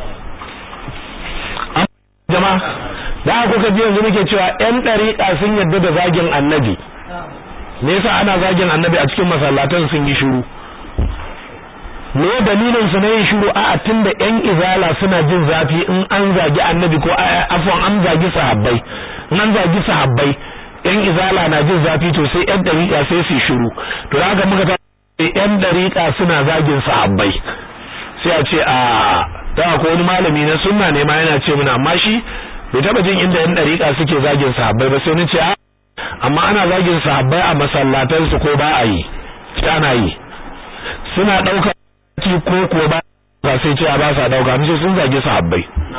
jama'a da aka kuka ji yanzu muke cewa yan dariƙa sun yarda da zagin annabi me yasa ana zagin annabi a cikin masallatan sun yi shiru me dalilin su na yin shiru a tunda yan izala suna jin zafi in an zagi annabi ko afwan an zagi sahabbai in an zagi sahabbai yan izala na jin zafi to sai yan dariƙa sai su shiru to haka muka ta yan dariƙa suna zagin sahabbai sai a ce a da ko wani malami na sunna ne ma yana ce mana amma shi bai taba jin inda yan dariƙa suke zagin sahabbai ba sai ni ce a amma ana zagin sahabbai a masallatan su ko ba a yi sai ana yi suna ɗauka ki ko ko ba ba sai ce a ba sa ɗauka mun sun zagi sahabbai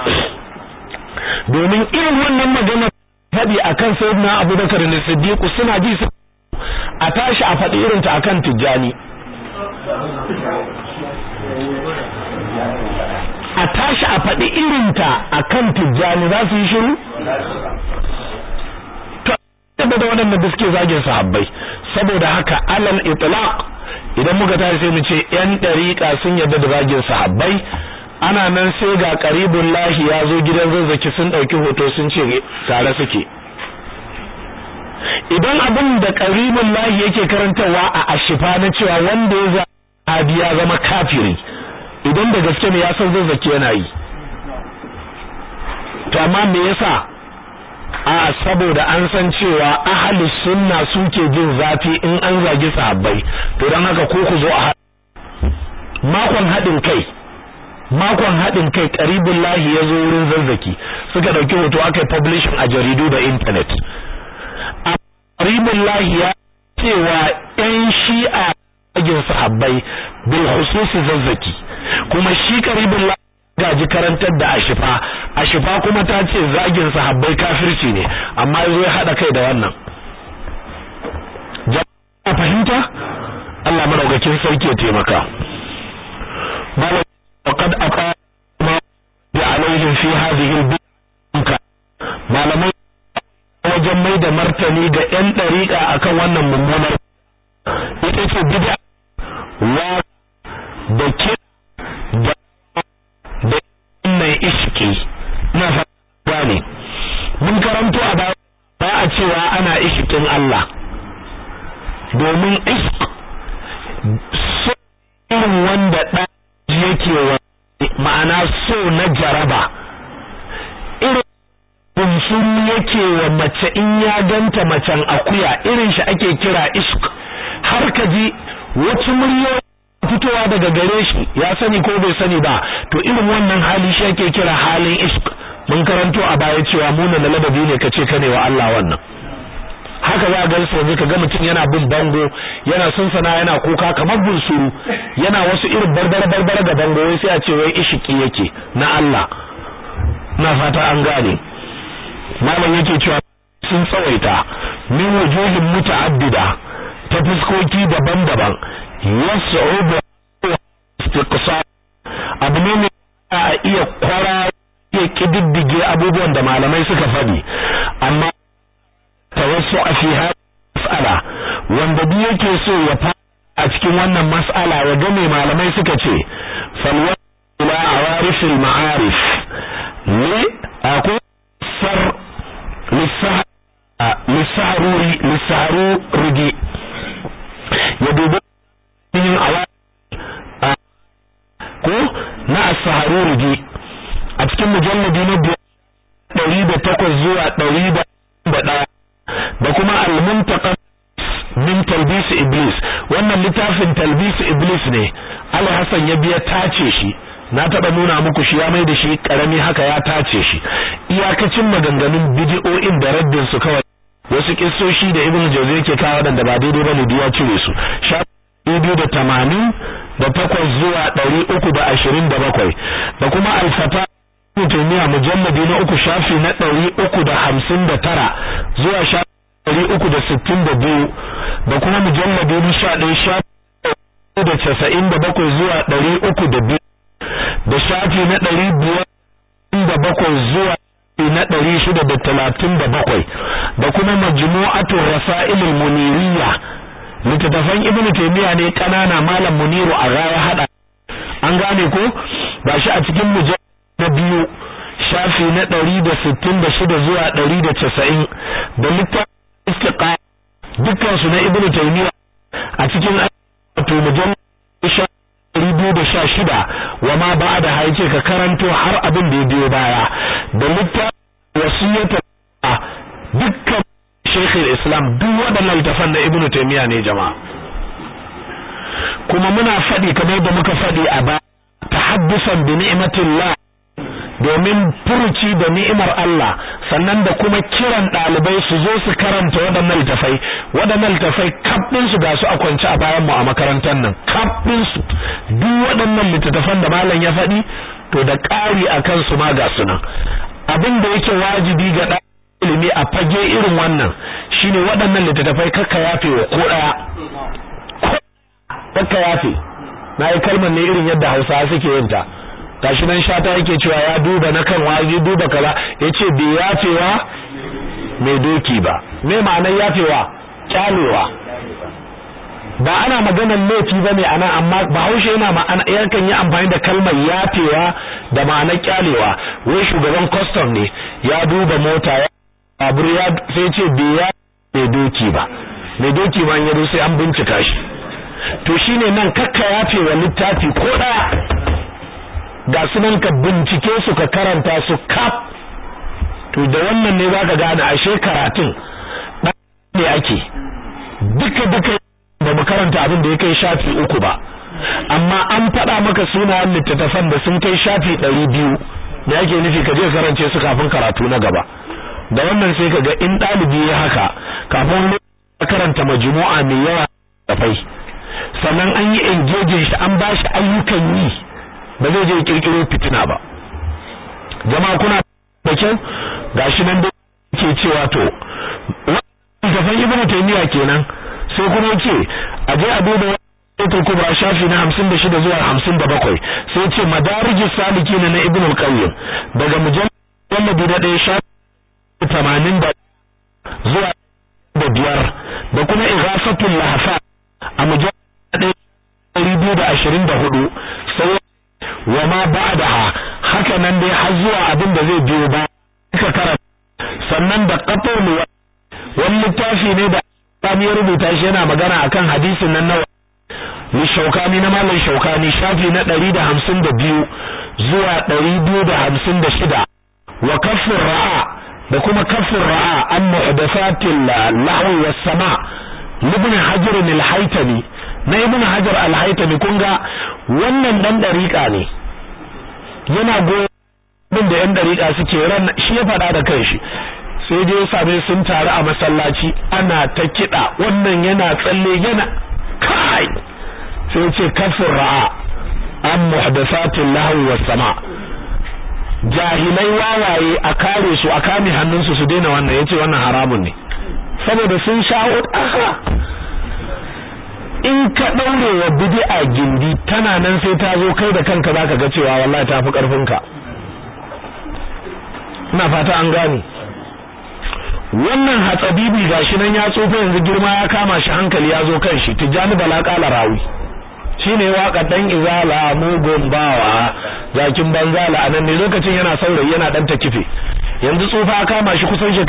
domin irin wannan magana faɗi akan sayyidina abubakar da siddiq suna ji su a tashi a faɗi irin ta akan tijjani a tashi a faɗi irin ta akan tijjani za su yi shiru to da waɗanda da suke zagin sahabbai saboda haka alal itlaq idan muka tashi sai mu ce yan dariƙa sun yarda da zagin sahabbai ana nan sai ga qaribul lahi ya zo gidan zazzaki sun dauki hoto sun ce tare suke idan abin da qaribul lahi yake karantawa a ashifa na cewa wanda ya zabi ya zama kafiri idan da gaske ne ya san zazzaki yana yi to amma me yasa a saboda an san cewa ahlus sunna suke jin zafi in an zagi sahabbai to dan haka ko ku zo a makon hadin kai makon hadin kai qaribul lahi yazo wurin zazzaki suka dauki hoto aka yi publishing a jaridu da internet qaribul lahi ya cewa yan shi'a zagin sahabbai bil khususi zazzaki kuma shi qaribul lahi gaji karantar da ashifa ashifa kuma ta ce zagin sahabbai kafirci ne amma yazo ya hada kai da wannan jama'a fahimta Allah madaukakin sarki ya taimaka bala faqad aqa ma bi alaihim fi hadhihi al malamai wajen mai da martani ga yan dariƙa akan wannan mummunar ita ce bid'a wa da ke da mai iski na gane mun karanto a baya Allah domin ishq so irin wanda ɗan yake wa ma'ana so na jaraba irin bunsuru yake wa mace in ya ganta macen akuya irin shi ake kira ishq har ka ji wata muryoyi fitowa daga gare shi ya sani ko bai sani ba to irin wannan hali shi ake kira halin ishq mun karanto a baya cewa muna na ladabi ne kace kane wa Allah wannan haka za ga sai yanzu kaga mutum yana bin bango yana sunsana yana kuka kamar bunsuru yana wasu irin barbara barbara ga bango wai sai a ce wai ishiki yake na Allah na fata an gane malam yake cewa sun tsawaita min wujuhin muta'addida ta fuskoki daban-daban yas'ubu istiqsa abu ne mai a iya kwara iya kididdige abubuwan da malamai suka faɗi amma tawassu a fi mas'ala wanda duk yake so ya fa a cikin wannan mas'ala ya ga mai malamai suka ce falwa ila awarifil ma'arif ne akwai sar lissaharuri lissaharuri ya dubi yin awa ko na as-saharuri a cikin mujalladi na ɗari da takwas zuwa ɗari da ɗaya da kuma al-muntaqa min talbis iblis wannan littafin talbis iblis ne Ali Hassan ya biya tace shi na taba nuna muku shi ya mai da shi karami haka ya tace shi iyakacin maganganun bidiyo'in da raddin su kawai wasu kissoshi da Ibn Jawzi yake kawo da ba daidai bane da ya cire su biyu da tamanin da takwas zuwa ɗari uku da ashirin da bakwai da kuma alfata mutumiya mujalladi na uku shafi na ɗari uku da hamsin da tara zuwa shafi ɗari uku da sittin da biyu da kuma mujalladi na sha ɗaya shafi da casa'in da bakwai zuwa ɗari uku da biyu da shafi na ɗari biyar da bakwai zuwa na ɗari shida da talatin da bakwai da kuma majmu'atu rasailul muniriyya littattafan ibnu taymiya ne kanana malam muniru a raya hada an gane ko ba shi a cikin mujallad na biyu shafi na ɗari da sittin da shida zuwa ɗari da casa'in da littafin istiqa dukkan su na ibnu taymiya a cikin wato mujallad ɗari biyu da sha shida wa ma ba da haice ka karanto har abin da ya biyo baya da littafin wasiyyata dukkan shekul islam duk waɗannan littafan na ibnu taymiya ne jama'a kuma muna faɗi kamar da muka faɗi a ba tahaddusan bi ni'matillah domin furuci da ni'imar Allah sannan da kuma kiran ɗalibai su zo su karanta waɗannan littafai waɗannan littafai kaf su ga su a kwance a bayan mu a makarantar nan kaf su duk waɗannan littattafan da malam ya faɗi to da ƙari a kansu ma ga su nan abin da yake wajibi ga ɗan ilimi a fage irin wannan shine waɗannan littattafai kakka yafe wa ko ɗaya kakka yafe na yi kalmar ne irin yadda hausawa suke yin ta gashi nan shata yake cewa ya duba na kan waje duba kaza yace bai yafewa mai doki ba me ma'anar yafewa kyalewa ba ana maganar laifi bane ana amma Bahaushe yana ma'ana yakan yi amfani da kalmar yafewa da ma'anar kyalewa wai shugaban custom ne ya duba mota ya babur ya sai ce bai ya mai doki ba mai doki ma ya sai an bincika shi to shine nan kakka yafewa littafi ko daya ga sunan ka bincike su ka karanta su kaf to da wannan ne zaka gane ashe karatun ne ake duka duka ba mu karanta abin da ya kai shafi uku ba amma an faɗa maka sunayen littattafan da sun kai shafi ɗari biyu da yake nufi ka je karance su kafin karatu na gaba da wannan sai ka ga in ɗalibi ya haka kafin karanta majmu'a mai yawa da fai sannan an yi engaging shi an ba shi ayyukan yi ba zai je kirkiro fitina ba jama'a kuna da kyau gashi nan da ke cewa to wannan ibnu taymiya kenan sai kuma yace a je a duba Suratul Kubra shafi na 56 zuwa 57 sai yace Madarijus Salikin na Ibn al-Qayyim daga mujallad da ɗaya shafi 80 zuwa da biyar da kuma Ighafatul Lahfa a mujallad 224 sai wa ma ba'daha haka nan dai har zuwa abin da zai biyo ba ka karanta sannan da qatul wani littafi ne da Sami ya rubuta shi yana magana akan hadisin nan na ni shaukani na malam shaukani shafi na 152 zuwa 256 wa kafin ra'a da kuma kafin ra'a an muhdathatil lahwi was sama ibn hajar al-haytami na ibn hajar al-haytami kun ga wannan dan dariƙa ne yana goyon da yan dariƙa suke ran shi ya faɗa da kanshi sai dai ya same sun taru a masallaci ana ta kiɗa wannan yana tsalle yana kai sai ce kafin ra'a an muhdathatil lahwi was sama jahilai wawaye a kare su a kame hannunsu su daina wannan yace wannan haramun ne saboda sun shawo aha in ka daure wa bid'a gindi tana nan sai ta zo kai da kanka zaka ga cewa wallahi tafi karfinka ina fata an gane wannan hatsabibi gashi nan ya tsofa yanzu girma ya kama shi hankali ya zo kan shi tijani bala kala rawi shine waka dan izala mugun bawa zakin banzala anan ne lokacin yana saurayi yana dan ta kife yanzu tsufa kama shi kusan